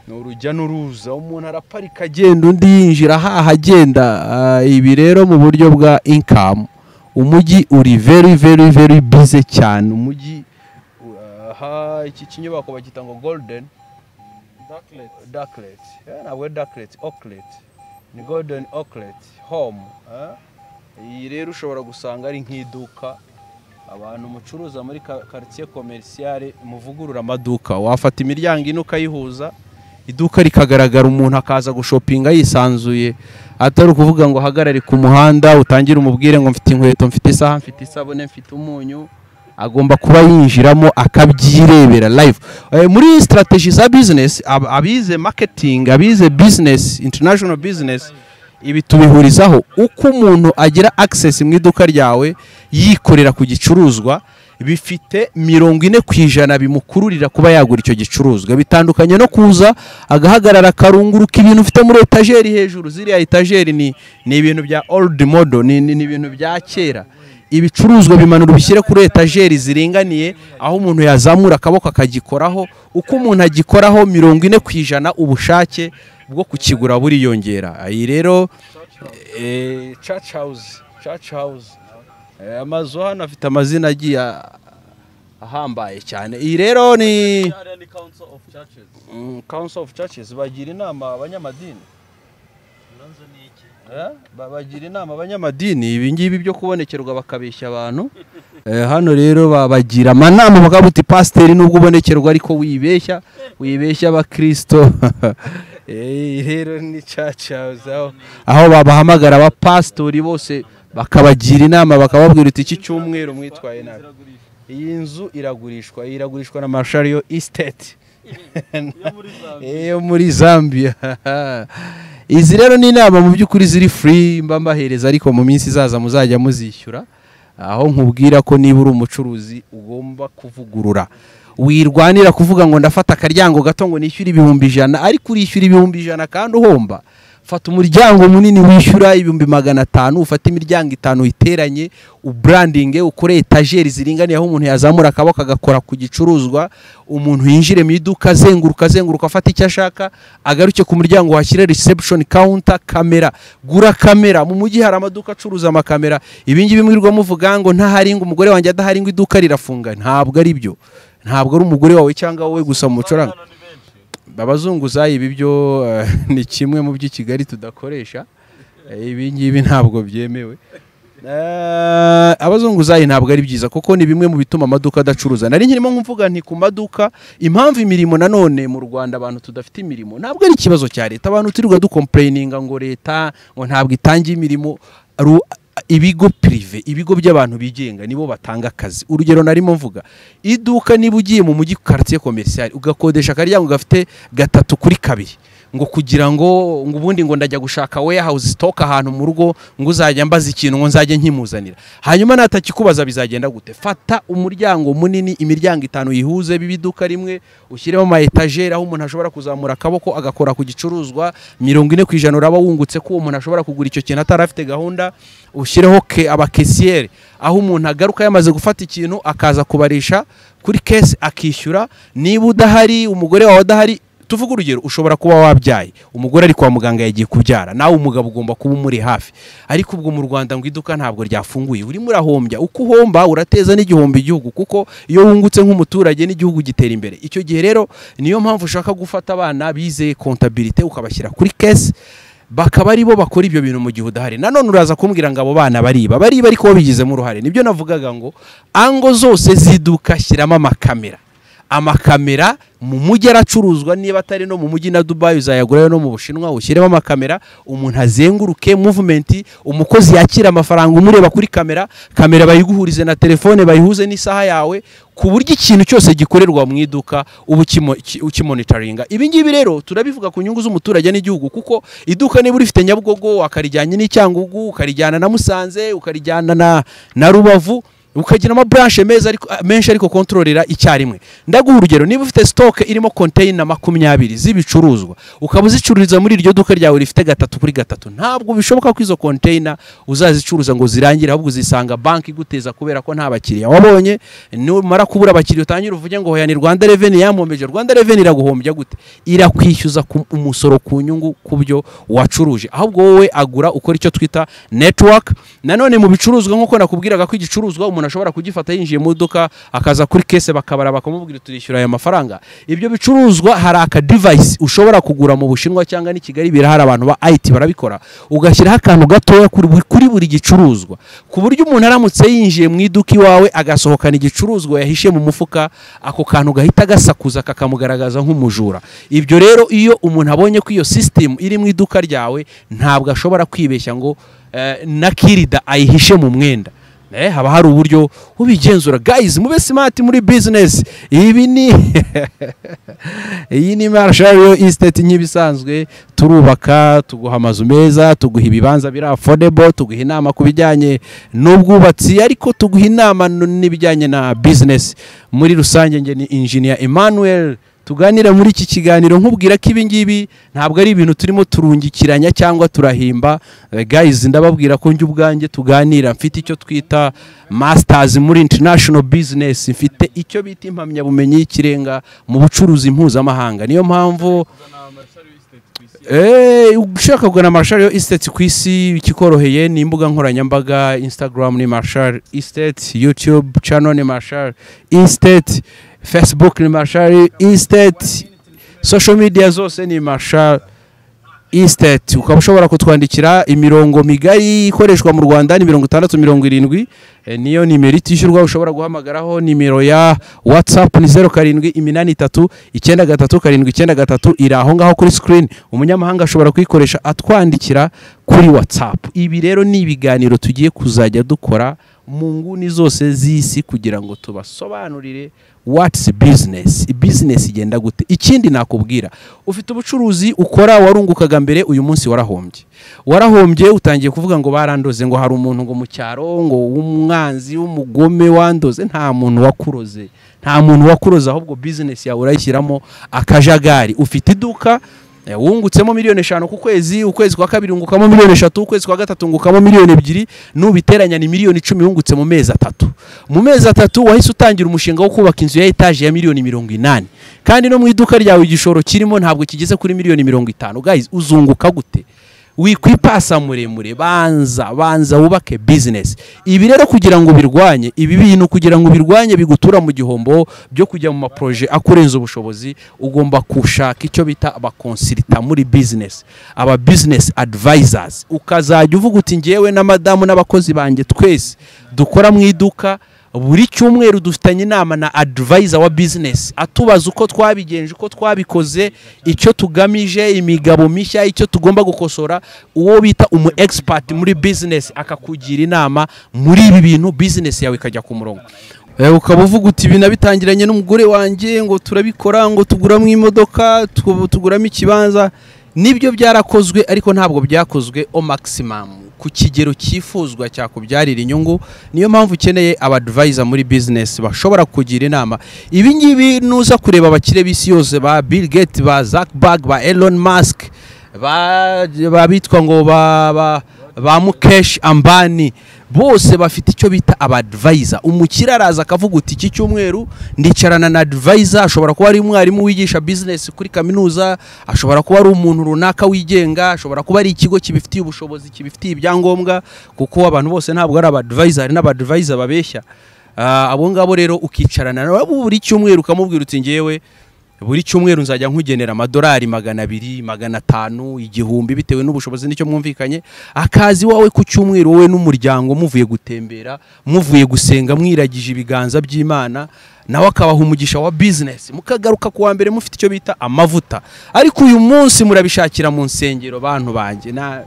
ni urujya n'uruza umuntu araparika agenda undi yinjira haha agenda Eh, ibi rero mu buryo bwa inkamu umujyi uri very very very busy cyane umujyi uh, aha iki kinyubako bagita ngo golden darklet Eh, ntabwo ari darklet oaklet ni golden oaklet home eh? iyi rero ushobora gusanga ari nk'iduka abantu mucuruza muri ka- quartier commerciale muvugurura amaduka wafata imiryango ine ukayihuza iduka rikagaragara umuntu akaza gushopinga yisanzuye atari ukuvuga ngo ahagarare ku muhanda utangire umubwire ngo mfite inkweto mfite isaha mfite isabune mfite umunyu agomba kuba yinjiramo akabyirebera live Eh, muri iyi strategy za business ab- abize marketing abize business international business ibi tubihurizaho uko umuntu agira access mu iduka ryawe yikorera ku gicuruzwa bifite mirongo ine ku ijana bimukururira kuba yagura icyo gicuruzwa bitandukanye no kuza agahagarara akarunguruka ibintu ufite muri etajeri hejuru ziriya etajeri ni, ni ibintu bya old model ni, ni, ni ibintu bya kera ibicuruzwa bimanura ubishyire kuri etajeri ziringaniye aho umuntu yazamura akaboko akagikoraho uko umuntu agikoraho mirongo ine ku ijana ubushake bwo kukigura buriyongera iyi rero eh, church house church house Eh, amazu hano afite amazina agiye a- ahambaye cyane iyi rero ni Mm, council of churches bagira inama abanyamadini Eh, ba- bagira inama abanyamadini ibi ngibi byo kubonekerwa bakabeshya abantu Eh, hano rero babagira amanama bakavuga uti pasiteri nubwo ubonekerwa ariko wibeshya wibeshya abakirisito Eh, rero ni church house aho- aho babahamagara abapasitori bose bakabagira inama bakababwira uti iki cyumweru mwitwaye nabi iyi nzu iragurishwa iyi iragurishwa na Marshario Estate yo muri Zambia izi rero ni inama mu by'ukuri ziri free mba mbahereza ariko mu minsi izaza muzajya muzishyura aho nkubwira ko niba uri umucuruzi ugomba kuvugurura wirwanira kuvuga ngo ndafata akaryango gato ngo nishyure ibihumbi ijana ariko urishyura ibihumbi ijana kandi uhomba fata umuryango munini wishyura ibihumbi magana atanu ufate imiryango itanu iteranye uburandinge ukore etajeri ziringaniye aho umuntu yazamura akaboko agakora ku gicuruzwa umuntu yinjire mu iduka azenguruka azenguruka afata icyo ashaka agaruke ku muryango washyira reception counter kamera gura kamera mu mujyi hari amaduka acuruza amakamera ibingibi mwirirwa muvuga ngo ntahari ngo umugore wanjye adahari ngo iduka rirafunga ntabwo ari byo ntabwo ari umugore wawe cyangwa wowe gusa mucuranga abazunguzayi ibi byo eh, ni kimwe mu by'i kigali tudakoresha Eh, ibi ngibi ntabwo byemewe Eh, abazunguzayi ntabwo ari byiza kuko ni bimwe mu bituma amaduka adacuruza nari nkirimo nkumvuga nti ku maduka impamvu imirimo nanone mu rwanda abantu tudafite imirimo ntabwo ari ikibazo cya leta abantu turirwa dukomplayininga ngo leta ngo ntabwo itangira imirimo Ru- ibigo pirive ibigo by'abantu bigenga nibo batanga akazi urugero narimo mvuga iduka niba ugiye mu mujyi quartier commercial ugakodesha akaryango gafite gatatu kuri kabiri ngo kugira ngo ngo ubundi ngo ndajya gushaka warehouse stock ahantu mu rugo ngo uzajya mbaza ikintu ngo nzajye nkimuzanira hanyuma natakikubaza bizagenda gute fata umuryango munini imiryango itanu yihuze bibiduka rimwe ushyiremo ama etajeri aho umuntu ashobora kuzamura akaboko agakora ku gicuruzwa mirongo ine ku ijana uraba wungutse ko uwo muntu ashobora kugura icyo kintu atari afite gahunda ushyireho ke abakesiyeri aho umuntu agaruka yamaze gufata ikintu akaza kubarisha kuri kesi akishyura niba udahari umugore wawe adahari tuvuge urugero ushobora kuba wabyaye umugore ari kwa muganga yagiye kubyara nawe umugabo ugomba kuba umuri hafi ariko ubwo mu rwanda ngo iduka ntabwo ryafunguye urimo urahombya uko uhomba urateza n'igihombo igihugu kuko iyo wungutse nk'umuturage n'igihugu gitera imbere icyo gihe rero niyo mpamvu ushaka gufata abana bizeye kontabilite ukabashyira kuri kesi bakaba aribo bakora ibyo bintu mu gihe udahari nanone uraza kumbwira ngo abo bana bariba bariba ariko babigizemo uruhare nibyo navugaga ngo ango zose ziduka shyiramo amakamera amakamera mu mujyi aracuruzwa niba atari no mu mujyi na dubayi uzayagurayo no mu bushinwa ushyiremo amakamera umuntu azenguruke muvumenti umukozi yakira amafaranga umureba kuri kamera kamera bayiguhurize na telefone bayihuze n'isaha yawe ku buryo ikintu cyose gikorerwa mu iduka uba ukimo- ki- ukimonitoringa ibi ngibi rero turabivuga ku nyungu z'umuturage n'igihugu kuko iduka niba urifite nyabugogo wakarijyanye n'icyangugu ukarijyana na musanze ukarijyana na, na rubavu ukagira ama branche meza ariko menshi ariko kontrolera icyarimwe ndaguha urugero niba ufite stock irimo container makumyabiri z'ibicuruzwa ukaba uzicururiza muri iryo duka ryawe rifite gatatu kuri gatatu ntabwo bishoboka ko izo container uzazicuruza ngo zirangire ahubwo uzisanga banki iguteza kubera ko nta bakiriya wabonye numara kubura abakiriya utangire uvuge ngo hoya ni Rwanda Revenue yampombeje Rwanda Revenue iraguhombya gute irakwishyuza ku- umusoro ku nyungu ku byo wacuruje ahubwo wowe agura ukora icyo twita network nanone mu bicuruzwa nk'uko nakubwiraga ko igicuruzwa umuntu ashobora kugifata yinjiye mu iduka akaza kuri kese bakabara bakamubwira turishyura aya mafaranga ibyo bicuruzwa hari aka device ushobora kugura mu bushinwa cyangwa n'i kigali birahari abantu ba IT barabikora ugashyiraho akantu gatoya kuri buri- kuri buri gicuruzwa ku buryo umuntu aramutse yinjiye mu iduka iwawe agasohokana igicuruzwa yahishe mu mufuka ako kantu gahita gasakuza kakamugaragaza nk'umujura ibyo rero iyo umuntu abonye ko iyo sisitemu iri mu iduka ryawe ntabwo ashobora kwibeshya ngo eh, na kirida ayihishe mu mwenda Eh, haba hari uburyo ubigenzura guys mube smart muri business ibi ni iyi ni marshal estate nk'ibisanzwe turubaka tuguha amazu meza tuguha ibibanza biri affordable tuguha inama ku bijyanye n'ubwubatsi ariko tuguha inama n- n'ibijyanye na business muri rusange nge ni engineer Emmanuel tuganira muri iki kiganiro nkubwira ko ibi ngibi ntabwo ari ibintu turimo turungikiranya cyangwa turahimba Eh, guys ndababwira ko njye ubwanjye tuganira mfite icyo twita masters muri international business mfite icyo bita impamyabumenyi y'ikirenga mu bucuruzi mpuzamahanga niyo mpamvu Eh, ushaka kugana Marshall yo Estate ku isi ikikoroheye ni imbuga nkoranyambaga Instagram ni Marshall Estate, YouTube channel ni Marshall Estate, Facebook ni Marshall Estate, social media zose ni Marshall Estate. Ukaba ushobora kutwandikira imirongo migari ikoreshwa mu Rwanda ni mirongo itandatu mirongo irindwi eh, niyo nimero itishyurwa ushobora guhamagaraho nimero ya WhatsApp ni zeru karindwi iminani itatu icyenda gatatu karindwi icyenda gatatu iri aho ngaho kuri screen umunyamahanga ashobora kuyikoresha atwandikira kuri WhatsApp ibi rero ni ibiganiro tugiye kuzajya dukora mu nguni zose z'isi kugira ngo tubasobanurire watsi bizinesi bizinesi igenda gute ikindi nakubwira ufite ubucuruzi ukora warungukaga mbere uyu munsi warahombye warahombye utangiye kuvuga ngo barandoze ngo hari umuntu ngo mu cyaro ngo w'umwanzi w'umugome wandoze nta muntu wakuroze nta muntu wakuroze ahubwo bizinesi yawe urayishyiramo akajagari ufite iduka Eh, wungutsemo miliyoni eshanu ku kwezi ukwezi kwa kabiri wungukamo miliyoni eshatu ukwezi kwa gatatu wungukamo miliyoni ebyiri n'ubiteranya ni miliyoni icumi wungutse mu mezi atatu mu mezi atatu wahise utangira umushinga wo kubaka inzu ya etaje ya miliyoni mirongo inani kandi no mu iduka ryawe igishoro kirimo ntabwo kigeze kuri miliyoni mirongo itanu guys uzunguka gute wikwipasa muremure banza banza wubake bizinesi ibi rero kugira ngo birwanye ibi bintu kugira ngo birwanye bigutura mu gihombo byo kujya mu maproje akurenza ubushobozi ugomba gushaka icyo bita abakonsirita muri bizinesi aba bizinesi adivayizazi ukazajya uvuga uti ngewe na madamu n'abakozi banjye twese dukora mu iduka buri cyumweru dufitanye inama na adivayiza wa bizinesi atubaza uko twabigenje uko twabikoze icyo tugamije imigabo mishya icyo tugomba gukosora uwo bita umu egisipati muri bizinesi akakugira inama muri ibi bintu bizinesi yawe ikajya ku murongo Eh, ukaba uvuga uti ibi nabitangiranye n'umugore wanjye ngo turabikora ngo tuguramo imodoka tu- tuguramo ikibanza nibyo byarakozwe ariko ntabwo byakozwe o maximum ku kigero cyifuzwa cyakubyarira inyungu niyo mpamvu ukeneye abadivayiza muri bizinesi bashobora kugira inama ibi ngibi nuza kureba abakire b'isi yose ba bill gates ba zakbag ba elon musk ba ba- bitwa ngo ba ba- ba mukesh ambani bose bafite icyo bita abadivayiza umukire araza akavuga uti iki cyumweru ndicarana na adivayiza ashobora kuba ari umwarimu wigisha bizinesi kuri kaminuza ashobora kuba ari umuntu runaka wigenga ashobora kuba ari ikigo kibifitiye ubushobozi kibifitiye ibyangombwa kuko abantu bose ntabwo ari abadivayiza hari n'abadivayiza babeshya Ah, abo ngabo rero ukicarana nabo buri cyumweru ukamubwira uti ngewe buri cyumweru nzajya nkugenera amadolari magana abiri magana atanu igihumbi bitewe n'ubushobozi n'icyo mwumvikanye akazi wawe ku cyumweru wowe n'umuryango muvuye gutembera muvuye gusenga mwiragije ibiganza by'imana nawe akabaha umugisha wa bizinesi mukagaruka ku wa mbere mufite icyo bita amavuta ariko uyu munsi murabishakira mu nsengero bantu banjye na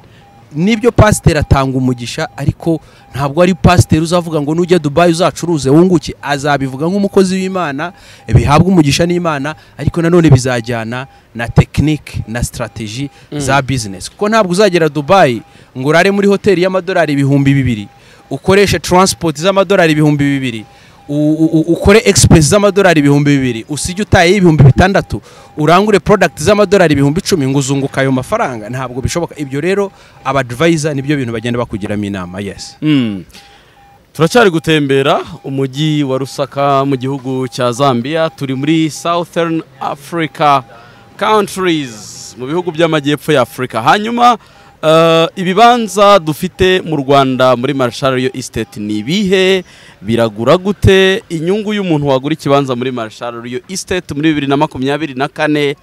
nibyo pasiteri atanga umugisha ariko ntabwo ari pasiteri uzavuga ngo nujya dubayi uzacuruze wunguke azabivuga nk'umukozi w'imana bihabwa umugisha n'imana ariko nanone bizajyana na tekinike na sitarateji za bizinesi kuko ntabwo uzagera dubayi ngo urare muri hoteli y'amadolari ibihumbi bibiri ukoreshe taransipoti z'amadolari ibihumbi bibiri u- u- u- ukore egisipuresi z'amadolari ibihumbi bibiri usijye utaye ibihumbi bitandatu urangure porodagiti z'amadolari ibihumbi icumi ngo uzunguka ayo mafaranga ntabwo bishoboka ibyo rero abadivayiza nibyo bintu bagenda bakugiramo inama yesi Mm. turacyari gutembera umujyi wa rusaka mu gihugu cya zambia turi muri southern africa countries mu bihugu by'amajyepfo ya afurika hanyuma eh, ibibanza dufite mu rwanda muri marshal yo estate ni ibihe biragura gute inyungu y'umuntu wagura ikibanza muri marshal yo estate muri bibiri na makumyabiri na kane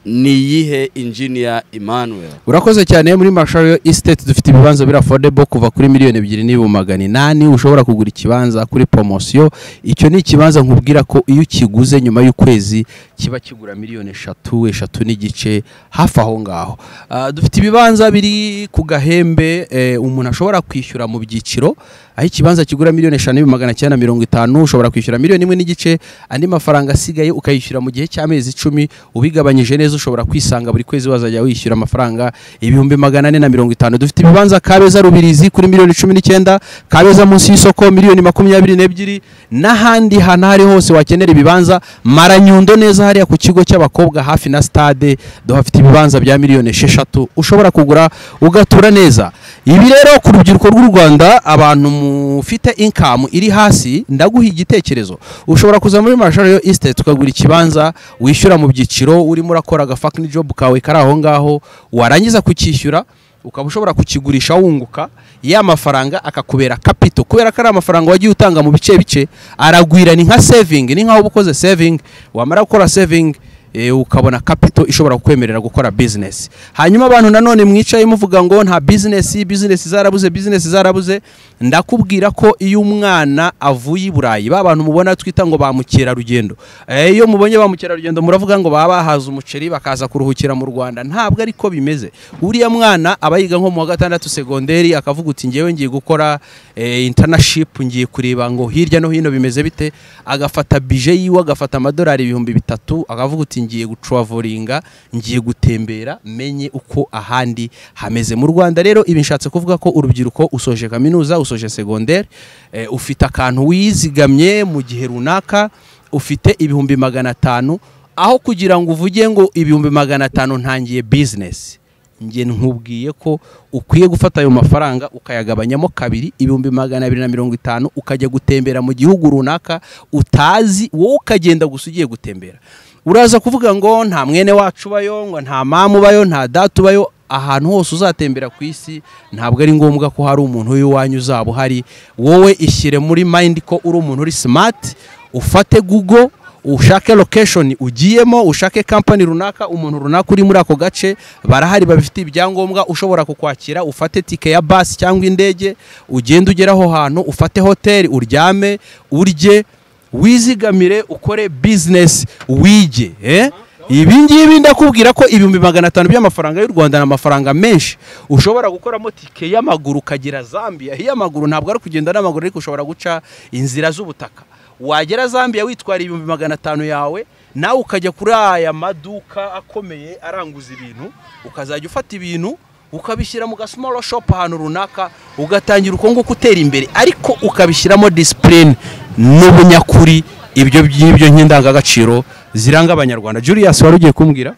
ni iyihe injiniya emmanuel urakoze cyane muri marshall estate dufite ibibanza biri affordable kuva kuri miliyoni ebyiri n'ibu magana inani ushobora kugura ikibanza kuri promosiyo icyo ni ikibanza nkubwira ko iyo ukiguze nyuma y'ukwezi kiba kigura miliyoni eshatu eshatu n'igice hafi aho ngaho Ah, dufite ibibanza biri ku gahembe eh, umuntu ashobora kwishyura mu byiciro aho ikibanza kigura miliyoni eshanu n'ibihumbi magana cyenda na mirongo itanu ushobora kwishyura miliyoni imwe n'igice andi mafaranga asigaye ukayishyura mu gihe cy'amezi icumi ubigabanyije neza ushobora kwisanga buri kwezi wazajya wishyura amafaranga ibihumbi magana ane na mirongo itanu dufite ibibanza kabeza rubirizi kuri miliyoni cumi n'icyenda kabeza munsi y'isoko miliyoni makumyabiri n'ebyiri n'ahandi hantu aho ari hose wakenera ibibanza maranyundo neza hariya ku kigo cy'abakobwa hafi na stade duhafite ibibanza bya miliyoni esheshatu ushobora kugura ugatura neza ibi rero ku rubyiruko rw'u rwanda abantu mufite inkamu iri hasi ndaguha igitekerezo ushobora kuza muri marshal yo estate ukagura ikibanza wishyura mu byiciro urimo urakora agafakini job kawe kari aho ngaho warangiza kucyishyura ukaba ushobora kukigurisha wunguka ya mafaranga akakubera kapito kubera ko ari amafaranga wagiye utanga mu bice bice aragwira ni nka sevingi ni nkaho uba ukoze sevingi wamara gukora sevingi eh, ukabona capital ishobora kukwemerera gukora business hanyuma abantu nanone mwicaye muvuga ngo nta business business zarabuze business zarabuze ndakubwira ko iyo umwana avuye i Burayi ba bantu mubona twita ngo ba mukerarugendo Eh, iyo mubonye ba mukerarugendo muravuga ngo baba bahaza umuceri bakaza kuruhukira mu Rwanda ntabwo ariko bimeze uriya mwana aba yiga nko mu wa gatandatu segonderi akavuga uti ngewe ngiye gukora eh, internship ngiye kureba ngo hirya no hino bimeze bite agafata bije yiwe agafata amadolari ibihumbi bitatu akavuga uti ngiye gutravolinga ngiye gutembera menye uko ahandi hameze mu Rwanda rero ibi nshatse kuvuga ko urubyiruko usoje kaminuza usoje segonderi eh, ufite akantu wizigamye mu gihe runaka ufite ibihumbi magana atanu aho kugira ngo uvuge ngo ibihumbi magana atanu ntangiye bizinesi njye nkubwiye ko ukwiye gufata ayo mafaranga ukayagabanyamo kabiri ibihumbi magana abiri na mirongo itanu ukajya gutembera mu gihugu runaka utazi wowe ukagenda gusa ugiye gutembera uraza kuvuga ngo nta mwene wacu ubayo ngo nta mamu ubayo nta data ubayo ahantu hose uzatembera ku isi ntabwo ari ngombwa ko hari umuntu w'iwanyu uzaba uhari wowe ishyire muri mayindi ko uri umuntu uri simati ufate google ushake location ugiyemo ushake kampani runaka umuntu runaka uri muri ako gace barahari babifitiye ibyangombwa ushobora kukwakira ufate tike ya basi cyangwa indege ugende ugere aho hantu ufate hoteli uryame urye wizigamire ukore bizinesi wige eh? ibi ngibi ndakubwira ko ibihumbi magana atanu by'amafaranga y'u rwanda ni amafaranga menshi ushobora gukoramo tike y'amaguru ukagera zambia iy'amaguru ntabwo ari kugenda n'amaguru ariko ushobora guca inzira z'ubutaka wagera zambia witwara ibihumbi magana atanu yawe nawe ukajya kuri aya maduka akomeye aranguza ibintu ukazajya ufata ibintu ukabishyira mu gasimoro shopu ahantu runaka ugatangira uko nguko utera imbere ariko ukabishyiramo disipurine n'ubunyakuri ibyo ngibyo nk'indangagaciro ziranga abanyarwanda julius wari ugiye kumbwira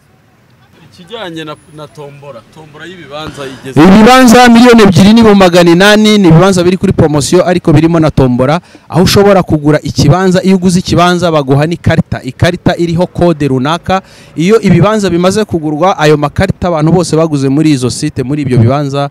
ikijyanye na, na tombora tombora y'ibibanza igeze ibibanza miliyoni ebyiri n'ibu magana inani ni ibibanza biri kuri poromosiyo ariko birimo na tombora aho ushobora kugura ikibanza iyo uguze ikibanza baguha n'ikarita ikarita iriho kode runaka iyo ibibanza bimaze kugurwa ayo makarita abantu bose baguze muri izo site muri ibyo bibanza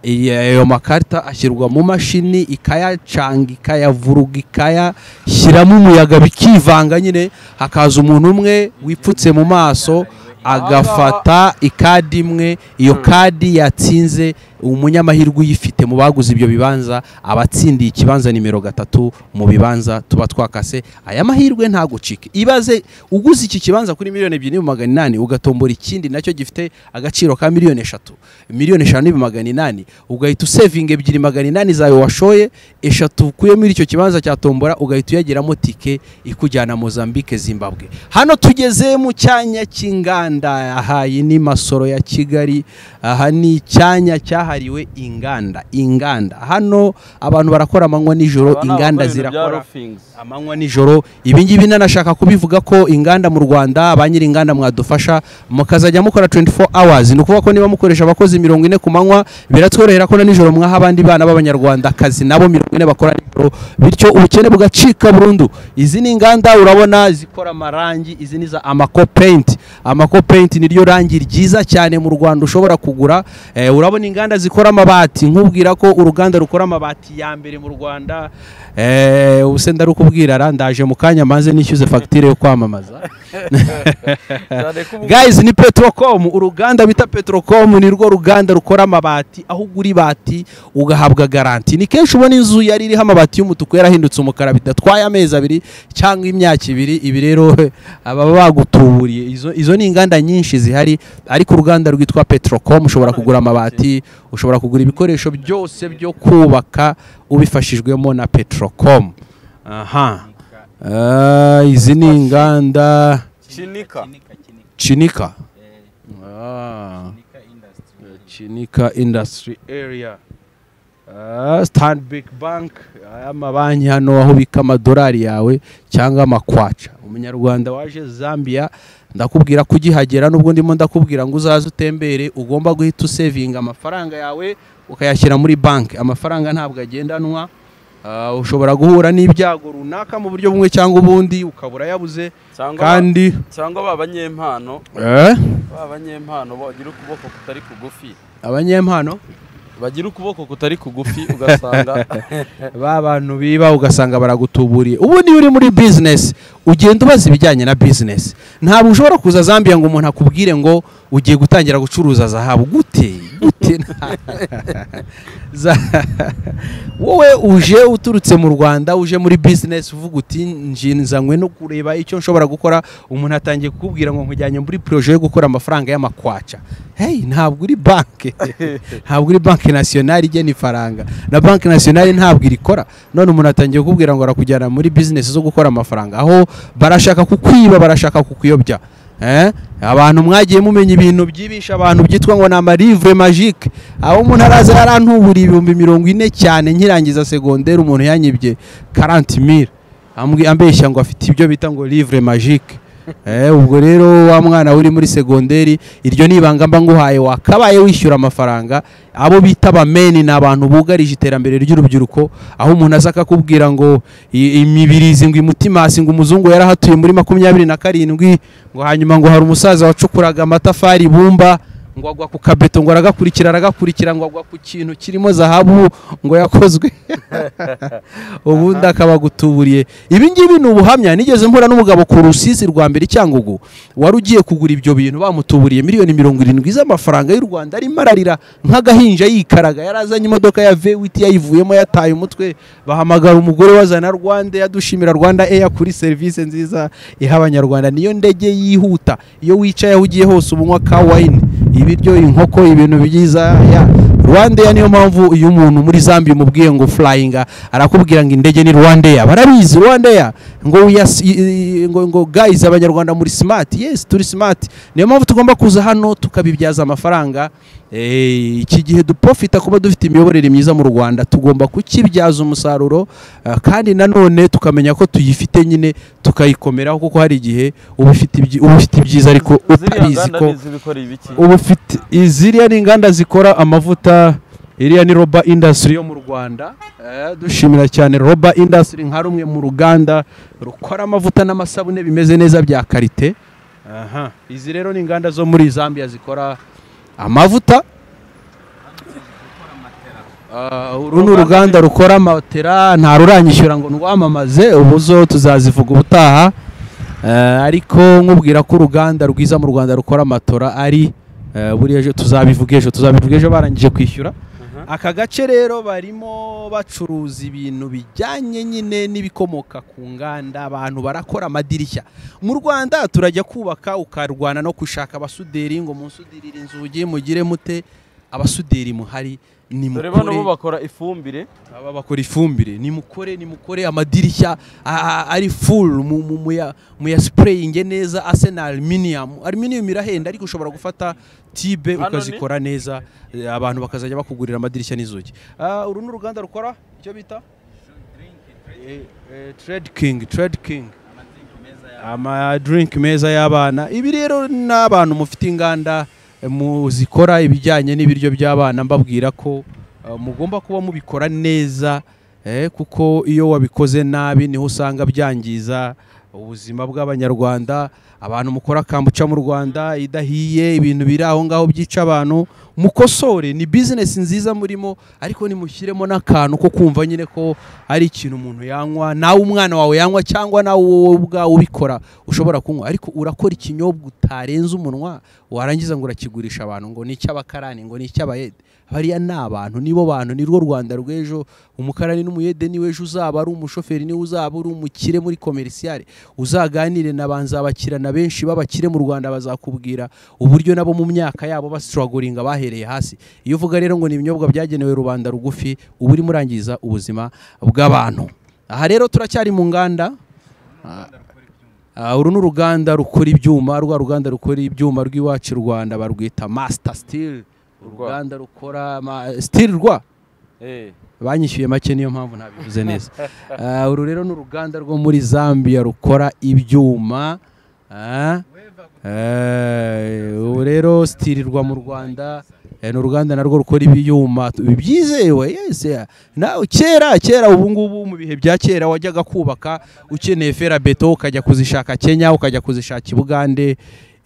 iyi- ayo makarita ashyirwa mu mashini ikayacanga ikayavuruga ikayashyiramo umuyaga bikivanga nyine hakaza umuntu umwe wipfutse mu maso agafata ikadi imwe iyo kadi yatsinze umunyamahirwe uyifite mu baguze ibyo bibanza aba atsindiye ikibanza nimero gatatu mu bibanza tuba twakase aya mahirwe ntagucike ibaze uguze iki kibanza kuri miliyoni ebyiri n'ibihumbi magana inani ugatombora ikindi nacyo gifite agaciro ka miliyoni eshatu miliyoni eshanu n'ibihumbi magana inani ugahita usevinga ebyiri magana inani zawe washoye eshatu ukuye muri icyo kibanza cya tombora ugahita uyageramo tike ikujyana Mozambique Zimbabwe hano tugeze mu cyanya cy'inganda aha iyi ni masoro ya Kigali aha ni icyanya cyahariwe inganda inganda hano abantu barakora amanywa nijoro inganda zirakora amanywa nijoro ibi ngibi nanashaka kubivuga ko inganda mu rwanda ba nyiri inganda mwadufasha mukazajya mukora 24 hours ni ukuvuga ko niba mukoresha abakozi mirongo ine ku manywa biratworohera ko na nijoro mwaha abandi bana b'abanyarwanda akazi nabo mirongo ine bakora nijoro bityo ubukene bugacika burundu izi ni inganda urabona zikora amarangi izi ni za amako paint amako paint ni ryo rangi ryiza cyane mu rwanda ushobora kugura eh, urabona inganda zikora amabati nkubwira ko uruganda rukora amabati ya mbere mu rwanda eh, ubu se ndarukubwira ra ndaje mu kanya maze nishyuze fagitire yo kwamamaza guys ni petrocom uruganda bita petrocom ni rwo ruganda rukora amabati aho ugura ibati ugahabwa garanti ni kenshi ubona inzu yari iriho amabati y'umutuku yarahindutse umukara bidatwaye amezi abiri cyangwa imyaka ibiri ibi rero ababa bagutuburiye izo, izo ni inganda nyinshi zihari ariko uruganda rwitwa petrocom ushobora kugura amabati ushobora kugura ibikoresho byose byo kubaka ubifashijwemo na petrocom aha Ah, izi ni inganda chinika chinika Ah, chinika industry area Ah, stanbic bank aya mabanki hano aho ubika amadolari yawe cyangwa amakwaca umunyarwanda waje zambia ndakubwira ko ugihagera n'ubwo ndimo ndakubwira ngo uzaze utembere ugomba guhita usevinga amafaranga yawe ukayashyira muri banki amafaranga ntabwo agendanwa Ah, ushobora guhura n'ibyago runaka mu buryo bumwe cyangwa ubundi ukabura yabuze cyangwa kandi cyangwa ba banyempano eh? ba banyempano bagira ukuboko kutari kugufi abanyempano bagira ukuboko kutari kugufi ugasanga ba bantu biba ugasanga baragutuburiye ubu niyo uri muri bizinesi ugenda ubaza ibijyanye na bizinesi ntabwo ushobora kuza zambia ngo umuntu akubwire ngo ugiye gutangira gucuruza zahabu gute gute nta- za- wowe uje uturutse mu rwanda uje muri bizinesi uvuga uti njinzanywe no kureba icyo nshobora gukora umuntu atangiye kukubwira ngo nkujyanye muri poroje yo gukora amafaranga y'amakwaca hey ntabwo uri banke ntabwo uri banke nasiyonari igena ifaranga na banke nasiyonari ntabwo irikora none umuntu atangiye kukubwira ngo arakujyana muri bizinesi zo gukora amafaranga aho barashaka kukwiba barashaka kukuyobya Eh? abantu mwagiye mumenya ibintu byibisha abantu byitwa ngo ni amarivure magique aho umuntu araza yarantubura ibihumbi mirongo ine cyane nkirangiza segonderi umuntu yanyibye 40000 ambwi- ambeshya ngo afite ibyo bita ngo livre magique eh, ubwo rero wa mwana uri muri segonderi iryo ni ibanga mba nguhaye wakabaye wishyura amafaranga abo bita abameni ni abantu bugarije iterambere ry'urubyiruko aho umuntu aza akakubwira ngo i- imibirizi ngo imutimasi ngo umuzungu yarahatuye muri makumyabiri na karindwi ngo hanyuma ngo hari umusaza wacukuraga amatafari ibumba ngo agwa ku kabeto ngo aragakurikira aragakurikira ngo agwa ku kintu kirimo zahabu ngo yakozwe ubundi akaba agutuburiye ibi ngibi ni ubuhamya nigeze mpura n'umugabo ku rusizi rwa mbere i cyangugu wari ugiye kugura ibyo bintu bamutuburiye miliyoni mirongo irindwi z'amafaranga y'u rwanda arimo ararira nk'agahinja yikaraga yari azanye imodoka ya vewiti yayivuyemo yataye umutwe bahamagara umugore wazana rwanda yadushimira rwanda eya kuri serivisi nziza iha abanyarwanda niyo ndege yihuta iyo wicaye aho ugiye hose ubunywa ka wayini ibiryo inkoko ibintu byiza ya rwandeya niyo mpamvu iyo umuntu muri zambia umubwiye ngo furayinga arakubwira ngo indege ni rwandeya barabizi rwandeya ngo wiyas- i- i- ngo ngo gayizi abanyarwanda muri simati yesi turi simati niyo mpamvu tugomba kuza hano tukabibyaza amafaranga Eh, iki gihe duprofita kuba dufite imiyoborere myiza mu rwanda tugomba kukibyaza umusaruro eh, kandi nanone tukamenya ko tuyifite nyine tukayikomeraho kuko hari igihe uba ufite ibyi- uba ufite ibyiza ariko utabizi ko ubu ufite iziriya ni inganda zikora amavuta iriya ni roba indasitiri yo mu rwanda Eh, dushimira cyane roba indasitiri nka rumwe mu ruganda rukora amavuta n'amasabune bimeze neza bya karite Aha. izi rero ni inganda zo muri zambia zikora amavuta Ah, uru ni uruganda rukora matera nta ruranyishyura ngo ndwamamaze ubu zo tuzazivuga ubutaha Eh, ariko nkubwira ko uruganda rwiza mu rwanda rukora amatora ari eh, buriya ejo tuzabivuga ejo tuzabivuga ejo barangije kwishyura aka gace rero barimo bacuruza ibintu bijyanye nyine n'ibikomoka ku nganda abantu barakora amadirishya mu rwanda turajya kubaka ukarwana no gushaka abasuderi ngo musudirire inzugi mugire mute abasuderi muhari ni dore mukore bano bo bakora ifumbire aba bakora ifumbire nimukore nimukore amadirishya a- a- ari full mu- mu- muya- muyasipureyinge neza ase na aluminium aluminium irahenda ariko ushobora gufata tibe Hano ni? ukazikora neza eh, abantu bakazajya bakugurira amadirishya n'inzugi Ah, uru ni uruganda rukora icyo bita Eh, eh, trade king trade king amadrink meza y'abana ibi rero n'abantu mufite inganda eh, muzikora ibijyanye n'ibiryo by'abana mbabwira ko eh, mugomba kuba mubikora neza eh, kuko iyo wabikoze nabi niho usanga byangiza ubuzima bw'abanyarwanda abantu mukora kambuca mu rwanda idahiye ibintu biri aho ngaho byica abantu mukosore ni bizinesi nziza murimo ariko nimushyiremo n'akantu ko kumva nyine ko ari ikintu umuntu yanywa nawe umwana wawe yanywa cyangwa nawe wowe ubwawe ubikora ushobora kunywa ariko urakora ikinyobwa utarenza umunwa warangiza ngo urakigurisha abantu ngo ni icy'abakarani ngo ni icy'abayede bariya ni abantu nibo bantu ni rwo rwanda rw'ejo umukarani n'umuyede niwe ejo uzaba ari umushoferi niwe uzaba uri umukire muri komerisiyare uzaganire na banzabakirana benshi b'abakire mu rwanda bazakubwira uburyo nabo mu myaka yabo basituragoringa bahereye hasi iyo uvuga rero ngo ni ibinyobwa byagenewe rubanda rugufi uba urimo urangiza ubuzima bw'abantu aha rero turacyari mu nganda Ah, uru ni uruganda rukora ibyuma rwa ruganda rukora ibyuma rw'iwacu i rwanda barwita master steel uruganda rukora ma- steel rwa banyishyuye make niyo mpamvu ntabivuze neza Ah, uru rero ni uruganda rwo muri zambia rukora ibyuma ah, eh, ubu rero sitirirwa mu rwanda eh, ni uruganda narwo rukora ibyuma tu- byizewe yes yeah. nawe kera kera ubu ngubu mu bihe bya kera wajyaga kubaka ukeneye ferabeto ukajya kuzishaka kenya ukajya kuzishaka i bugande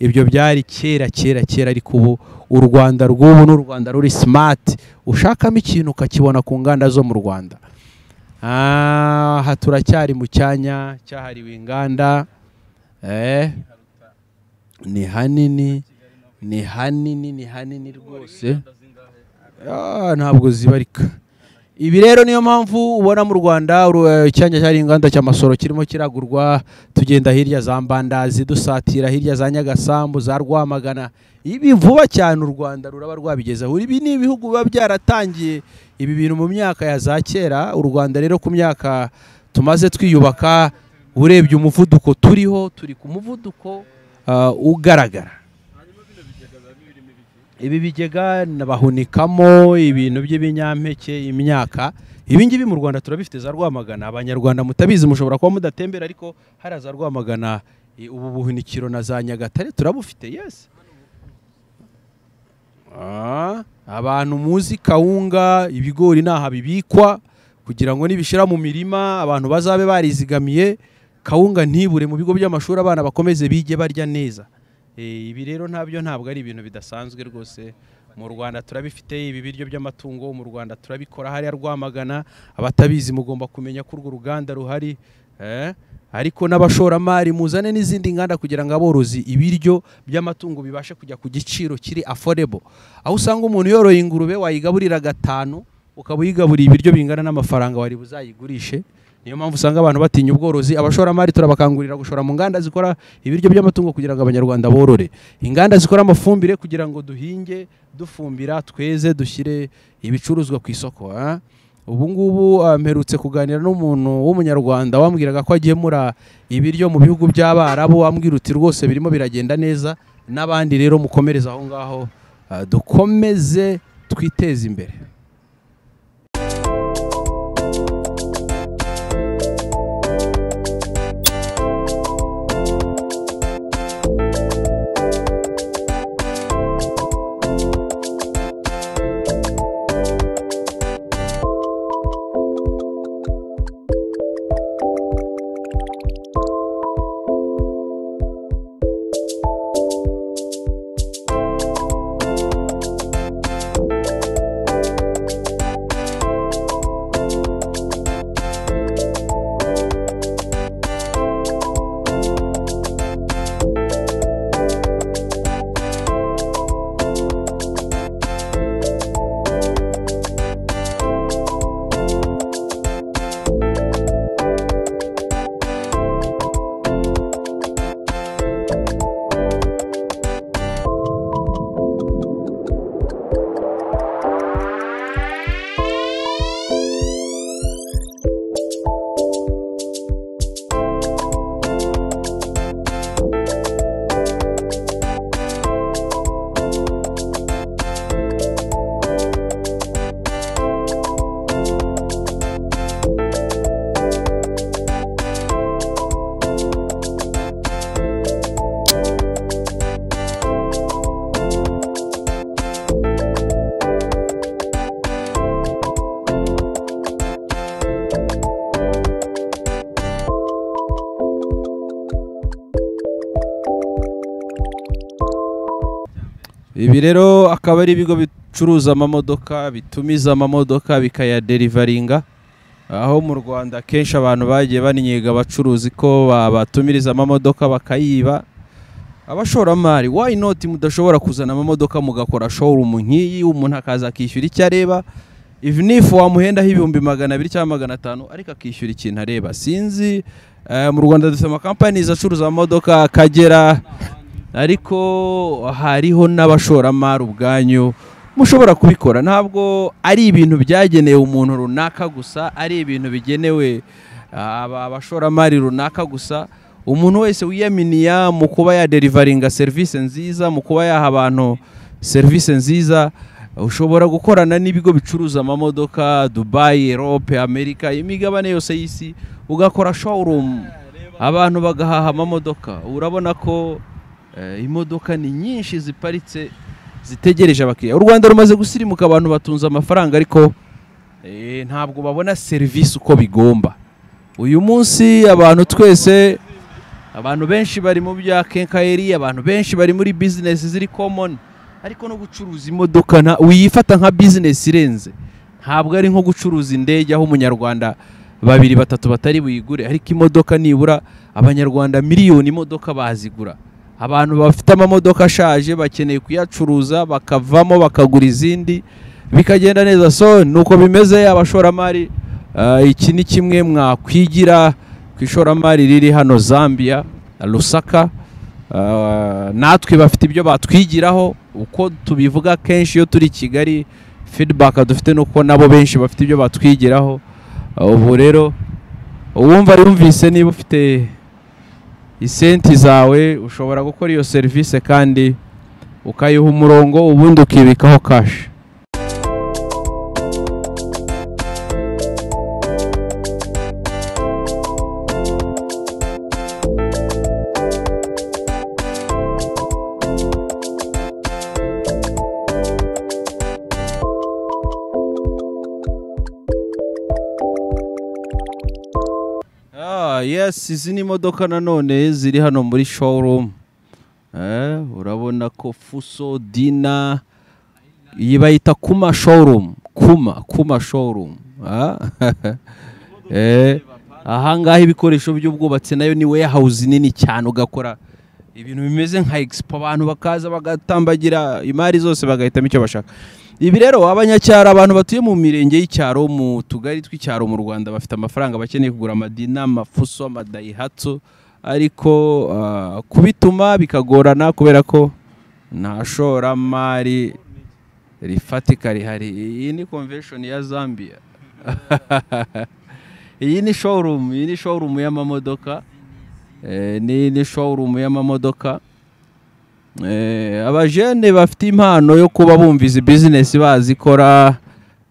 ibyo byari kera kera kera ariko ubu u rwanda rw'ubu ni u rwanda ruri simati ushakamo ikintu ukakibona ku nganda zo mu rwanda Ah, aha turacyari mu cyanya cyahariwe inganda eh, ni hanini ni hanini ni hanini rwose Ah, ntabwo zibarika ibi rero niyo mpamvu ubona mu rwanda uru- eh, icyanya cyari inganda cy'amasoro kirimo kiragurwa tugenda hirya za mbandazi dusatira hirya za nyagasambu za rwamagana ibi vuba cyane u rwanda ruraba rwabigezeho ibi ni ibihugu biba byaratangiye ibi bintu mu myaka ya za kera u rwanda rero ku myaka tumaze twiyubaka urebye umuvuduko turiho turi ku muvuduko ah, ugaragara ibi bigega bahunikamo ibintu by'ibinyampeke imyaka ibi ngibi mu rwanda turabifite za rwamagana abanyarwanda mutabizi mushobora kuba mudatembera ariko hariya za rwamagana i- ubu buhunikiro na za nyagatare turabufite yes Ah, abantu muzi kawunga ibigori n'aha bibikwa kugira ngo nibishira mu mirima abantu bazabe barizigamiye kawunga ntibure mu bigo by'amashuri abana bakomeze bige barya neza Eh, ibi rero ntabyo ntabwo ari ibintu bidasanzwe rwose mu rwanda turabifite ibi biryo by'amatungo mu rwanda turabikora hariya rwamagana abatabizi mugomba kumenya ko urwo ruganda ruhari eh, ariko n'abashoramari muzane n'izindi nganda kugira ngo aborozi ibiryo by'amatungo bibashe kujya ku giciro kiri affordable aho usanga umuntu yoroye ingurube wayigaburira gatanu ukaba uyigaburiye ibiryo bingana n'amafaranga wari buzayigurishe niyo mpamvu usanga abantu batinya ubworozi abashoramari turabakangurira gushora mu nganda zikora ibiryo by'amatungo kugira ngo abanyarwanda borore inganda zikora amafumbire kugira ngo duhinge dufumbira tweze dushyire ibicuruzwa ku isoko ah. ubu ngubu ah, mperutse kuganira n'umuntu w'umunyarwanda wambwiraga ko agemura ibiryo mu bihugu by'abarabu wambwira uti rwose birimo biragenda neza n'abandi rero mukomereze aho ngaho ah, dukomeze twiteze imbere ibi rero akaba ari ibigo bicuruza amamodoka bitumiza amamodoka bikayaderivaringa aho mu rwanda kenshi abantu bagiye bannyega abacuruzi ko babatumiriza amamodoka bakayiba abashoramari why not mudashobora kuzana amamodoka mugakora showroom nk'iyi umuntu akaza akishyura icyo areba even if wamuhendaho ibihumbi magana abiri cyangwa magana atanu ariko akishyura ikintu areba sinzi eh, mu rwanda dufite amakampani acuruza amamodoka akagera ariko hariho n'abashoramari ubwanyu mushobora kubikora ntabwo ari ibintu byagenewe umuntu runaka gusa ari ibintu bigenewe aba bashoramari runaka gusa umuntu wese wiyaminiya mu kuba yaderivaringa serivisi nziza mu kuba yaha abantu serivisi nziza ushobora gukorana n'ibigo bicuruza amamodoka dubayi erope amerika imigabane yose y'isi ugakora showroom abantu bagahaha amamodoka urabona ko eh, imodoka ni nyinshi ziparitse zitegereje abakiriya u rwanda rumaze gusirimuka abantu batunze amafaranga ariko eh, ntabwo babona serivisi uko bigomba uyu munsi abantu twese abantu benshi bari mu bya kenkayeri abantu benshi bari muri bizinesi ziri komoni ariko no gucuruza imodoka nta- uyifata nka bizinesi irenze ntabwo ari nko gucuruza indege aho umunyarwanda babiri batatu batari buyigure ariko imodoka nibura abanyarwanda miliyoni imodoka bazigura abantu bafite amamodoka ashaje bakeneye kuyacuruza bakavamo bakagura izindi bikagenda neza so ni uko bimeze abashoramari eh, iki ni kimwe mwakwigira ku ishoramari riri hano zambia rusaka Eh, natwe bafite ibyo batwigiraho uko tubivuga kenshi iyo turi i kigali feedback dufite ni uko nabo benshi bafite ibyo batwigiraho Eh, ubu rero uwumva yumvise niba ufite isenti zawe ushobora gukora iyo serivisi kandi ukayiha umurongo ubundi ukibikaho kashi Ah, yes izi ni imodoka nanone ziri hano muri showroom eh, urabona ko fuso dina iyi bayita kuma showroom kuma kuma showroom ah. eh, ahangaha ibikoresho by'ubwubatsi nayo ni warehouse nini cyane ugakora ibintu bimeze nka expo abantu bakaza bagatambagira imari zose bagahitamo icyo bashaka ibi rero abanyacyaro abantu batuye mu mirenge y'icyaro mu tugari tw'icyaro mu rwanda bafite amafaranga bakeneye kugura amadina amafuso amadayihatsu ariko ah, kubituma bikagorana kubera ko nta shoramari rifatika rihari iyi ni convention ya zambia iyi ni showroom iyi ni showroom y'amamodoka Eh, ni ni showroom y'amamodoka Eh, abajene bafite impano yo kuba bumviza bizinesi bazikora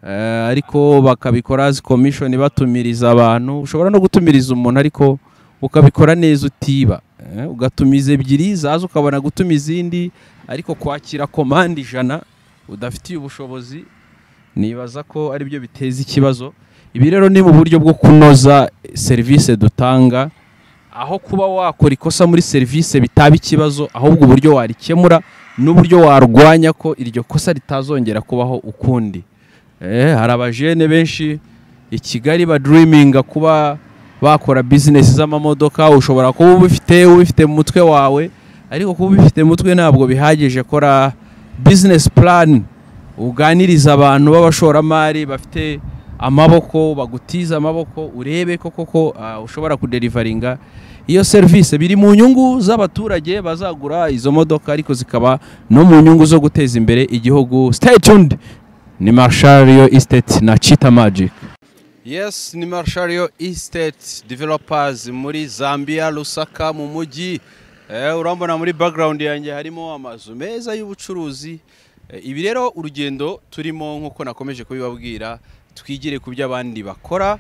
eh, ariko bakabikora as commission batumiriza abantu ushobora no gutumiriza umuntu ariko ukabikora neza utiba eh, ugatumiza ebyiri zaza ukabona gutuma izindi ariko kwakira komande ijana udafitiye ubushobozi nibaza ko ari byo biteza ikibazo ibi rero ni mu buryo bwo kunoza serivisi dutanga aho kuba wakora ikosa muri serivisi bitaba ikibazo ahubwo uburyo warikemura n'uburyo warwanya ko iryo kosa ritazongera kubaho ukundi Eh, hari abajene benshi i kigali badiriminga kuba bakora bizinesi z'amamodoka ushobora kuba ubifite ubifite mu mutwe wawe ariko kuba ubifite mu mutwe ntabwo bihagije kora bizinesi purani uganiriza abantu b'abashoramari bafite amaboko bagutiza amaboko urebe ko koko ah, ushobora kuderivaringa iyo serivisi biri mu nyungu z'abaturage bazagura izo modoka ariko zikaba no mu nyungu zo guteza imbere igihugu stay tuned ni marshal yo estate na chita magic yes ni marshario estate developers muri zambia rusaka mu mujyi eh, urambona muri background yanjye harimo amazu meza y'ubucuruzi Eh, ibi rero urugendo turimo nk'uko nakomeje kubibabwira twigire ku byo abandi bakora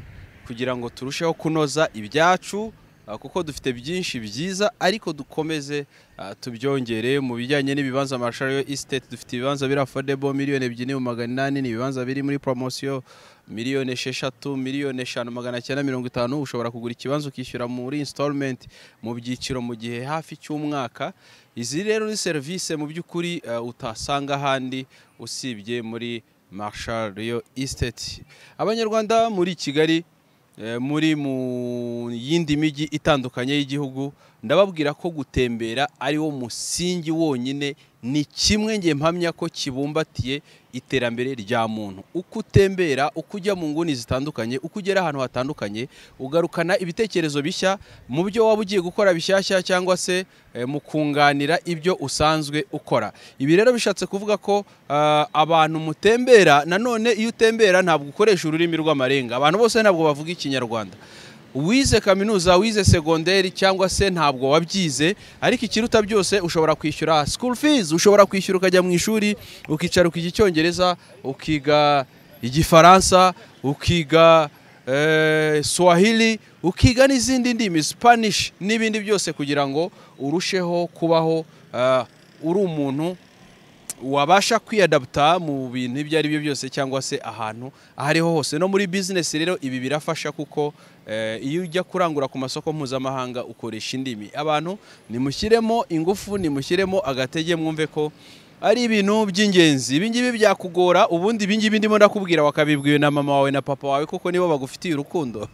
kugira ngo turusheho kunoza ibyacu ah, kuko dufite byinshi byiza ariko dukomeze ah, tubyongere mu bijyanye n'ibibanza marshario estate dufite ibibanza biri affordable miliyoni ebyiri n'ibihumbi magana inani ni ibibanza biri muri promosiyo miliyoni esheshatu miliyoni eshanu magana cyenda mirongo itanu ushobora kugura ikibanza ukishyura muri installment mu byiciro mu gihe hafi cy'umwaka izi rero ni serivisi mu by'ukuri eh, utasanga ahandi usibye muri marshal Rio Estate abanyarwanda muri Kigali eh, muri mu yindi mijyi itandukanye y'igihugu ndababwira ko gutembera ari wo musingi wonyine ni kimwe nge mpamya ko kibumbatiye iterambere rya muntu uko utembera uko ujya mu nguni zitandukanye uko ugera ahantu hatandukanye ugarukana ibitekerezo bishya mu byo waba ugiye gukora bishyashya cyangwa se eh, mu kunganira ibyo usanzwe ukora ibi rero bishatse kuvuga ko ah, abantu mutembera nanone iyo utembera ntabwo ukoresha ururimi rw'amarenga abantu bose ntabwo bavuga ikinyarwanda wize kaminuza wize segonderi cyangwa se ntabwo wabyize ariko ikiruta byose ushobora kwishyura school fees ushobora kwishyura ukajya mu ishuri ukicara ukiga icyongereza ukiga igifaransa ukiga eh, swahili ukiga n'izindi ndimi spanish n'ibindi byose kugira ngo urusheho kubaho ah, uri umuntu wabasha kwiyadaputa mu bintu ibyo ari byo byose cyangwa se ahantu aho ariho hose no muri bizinesi rero ibi birafasha kuko eh, iyo ujya kurangura ku masoko mpuzamahanga ukoresha indimi abantu nimushyiremo ingufu nimushyiremo agatege mwumve ko ari ibintu by'ingenzi ibingibi byakugora ubundi ibingibi ndimo ndakubwira wakabibwiwe na mama wawe na papa wawe kuko nibo bagufitiye urukundo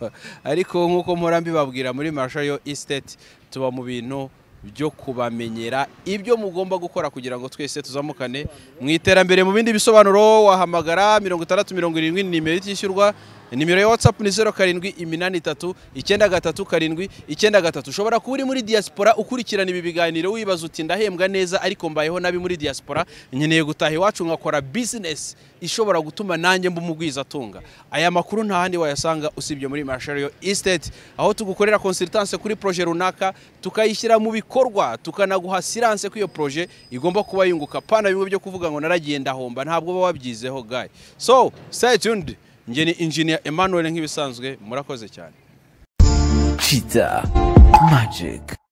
ariko nk'uko mpora mbibabwira muri marshayo isiteti tuba mu bintu byo kubamenyera ibyo mugomba gukora kugira ngo twese tuzamukane mu iterambere mu bindi bisobanuro wahamagara mirongo itandatu mirongo irindwi ni nimero itishyurwa nimero ya watsapu ni zeru karindwi iminani itatu icyenda gatatu karindwi icyenda gatatu ushobora kuba uri muri diaspora ukurikirana ibi biganiro wibaza uti ndahembwa neza ariko mbayeho nabi muri diaspora nkeneye gutaha iwacu nkakora bizinesi ishobora gutuma nanjye mba umugwizatunga aya makuru nta handi wayasanga usibye muri marshario estate aho tugukorera consultance kuri projet runaka tukayishyira mu bikorwa tukanaguha silance ko iyo projet igomba kuba yunguka pana bimwe byo kuvuga ngo naragiye ndahomba ntabwo uba wabyizeho guy so stay tuned njye ni engineer Emmanuel nk'ibisanzwe murakoze cyane cheetah magic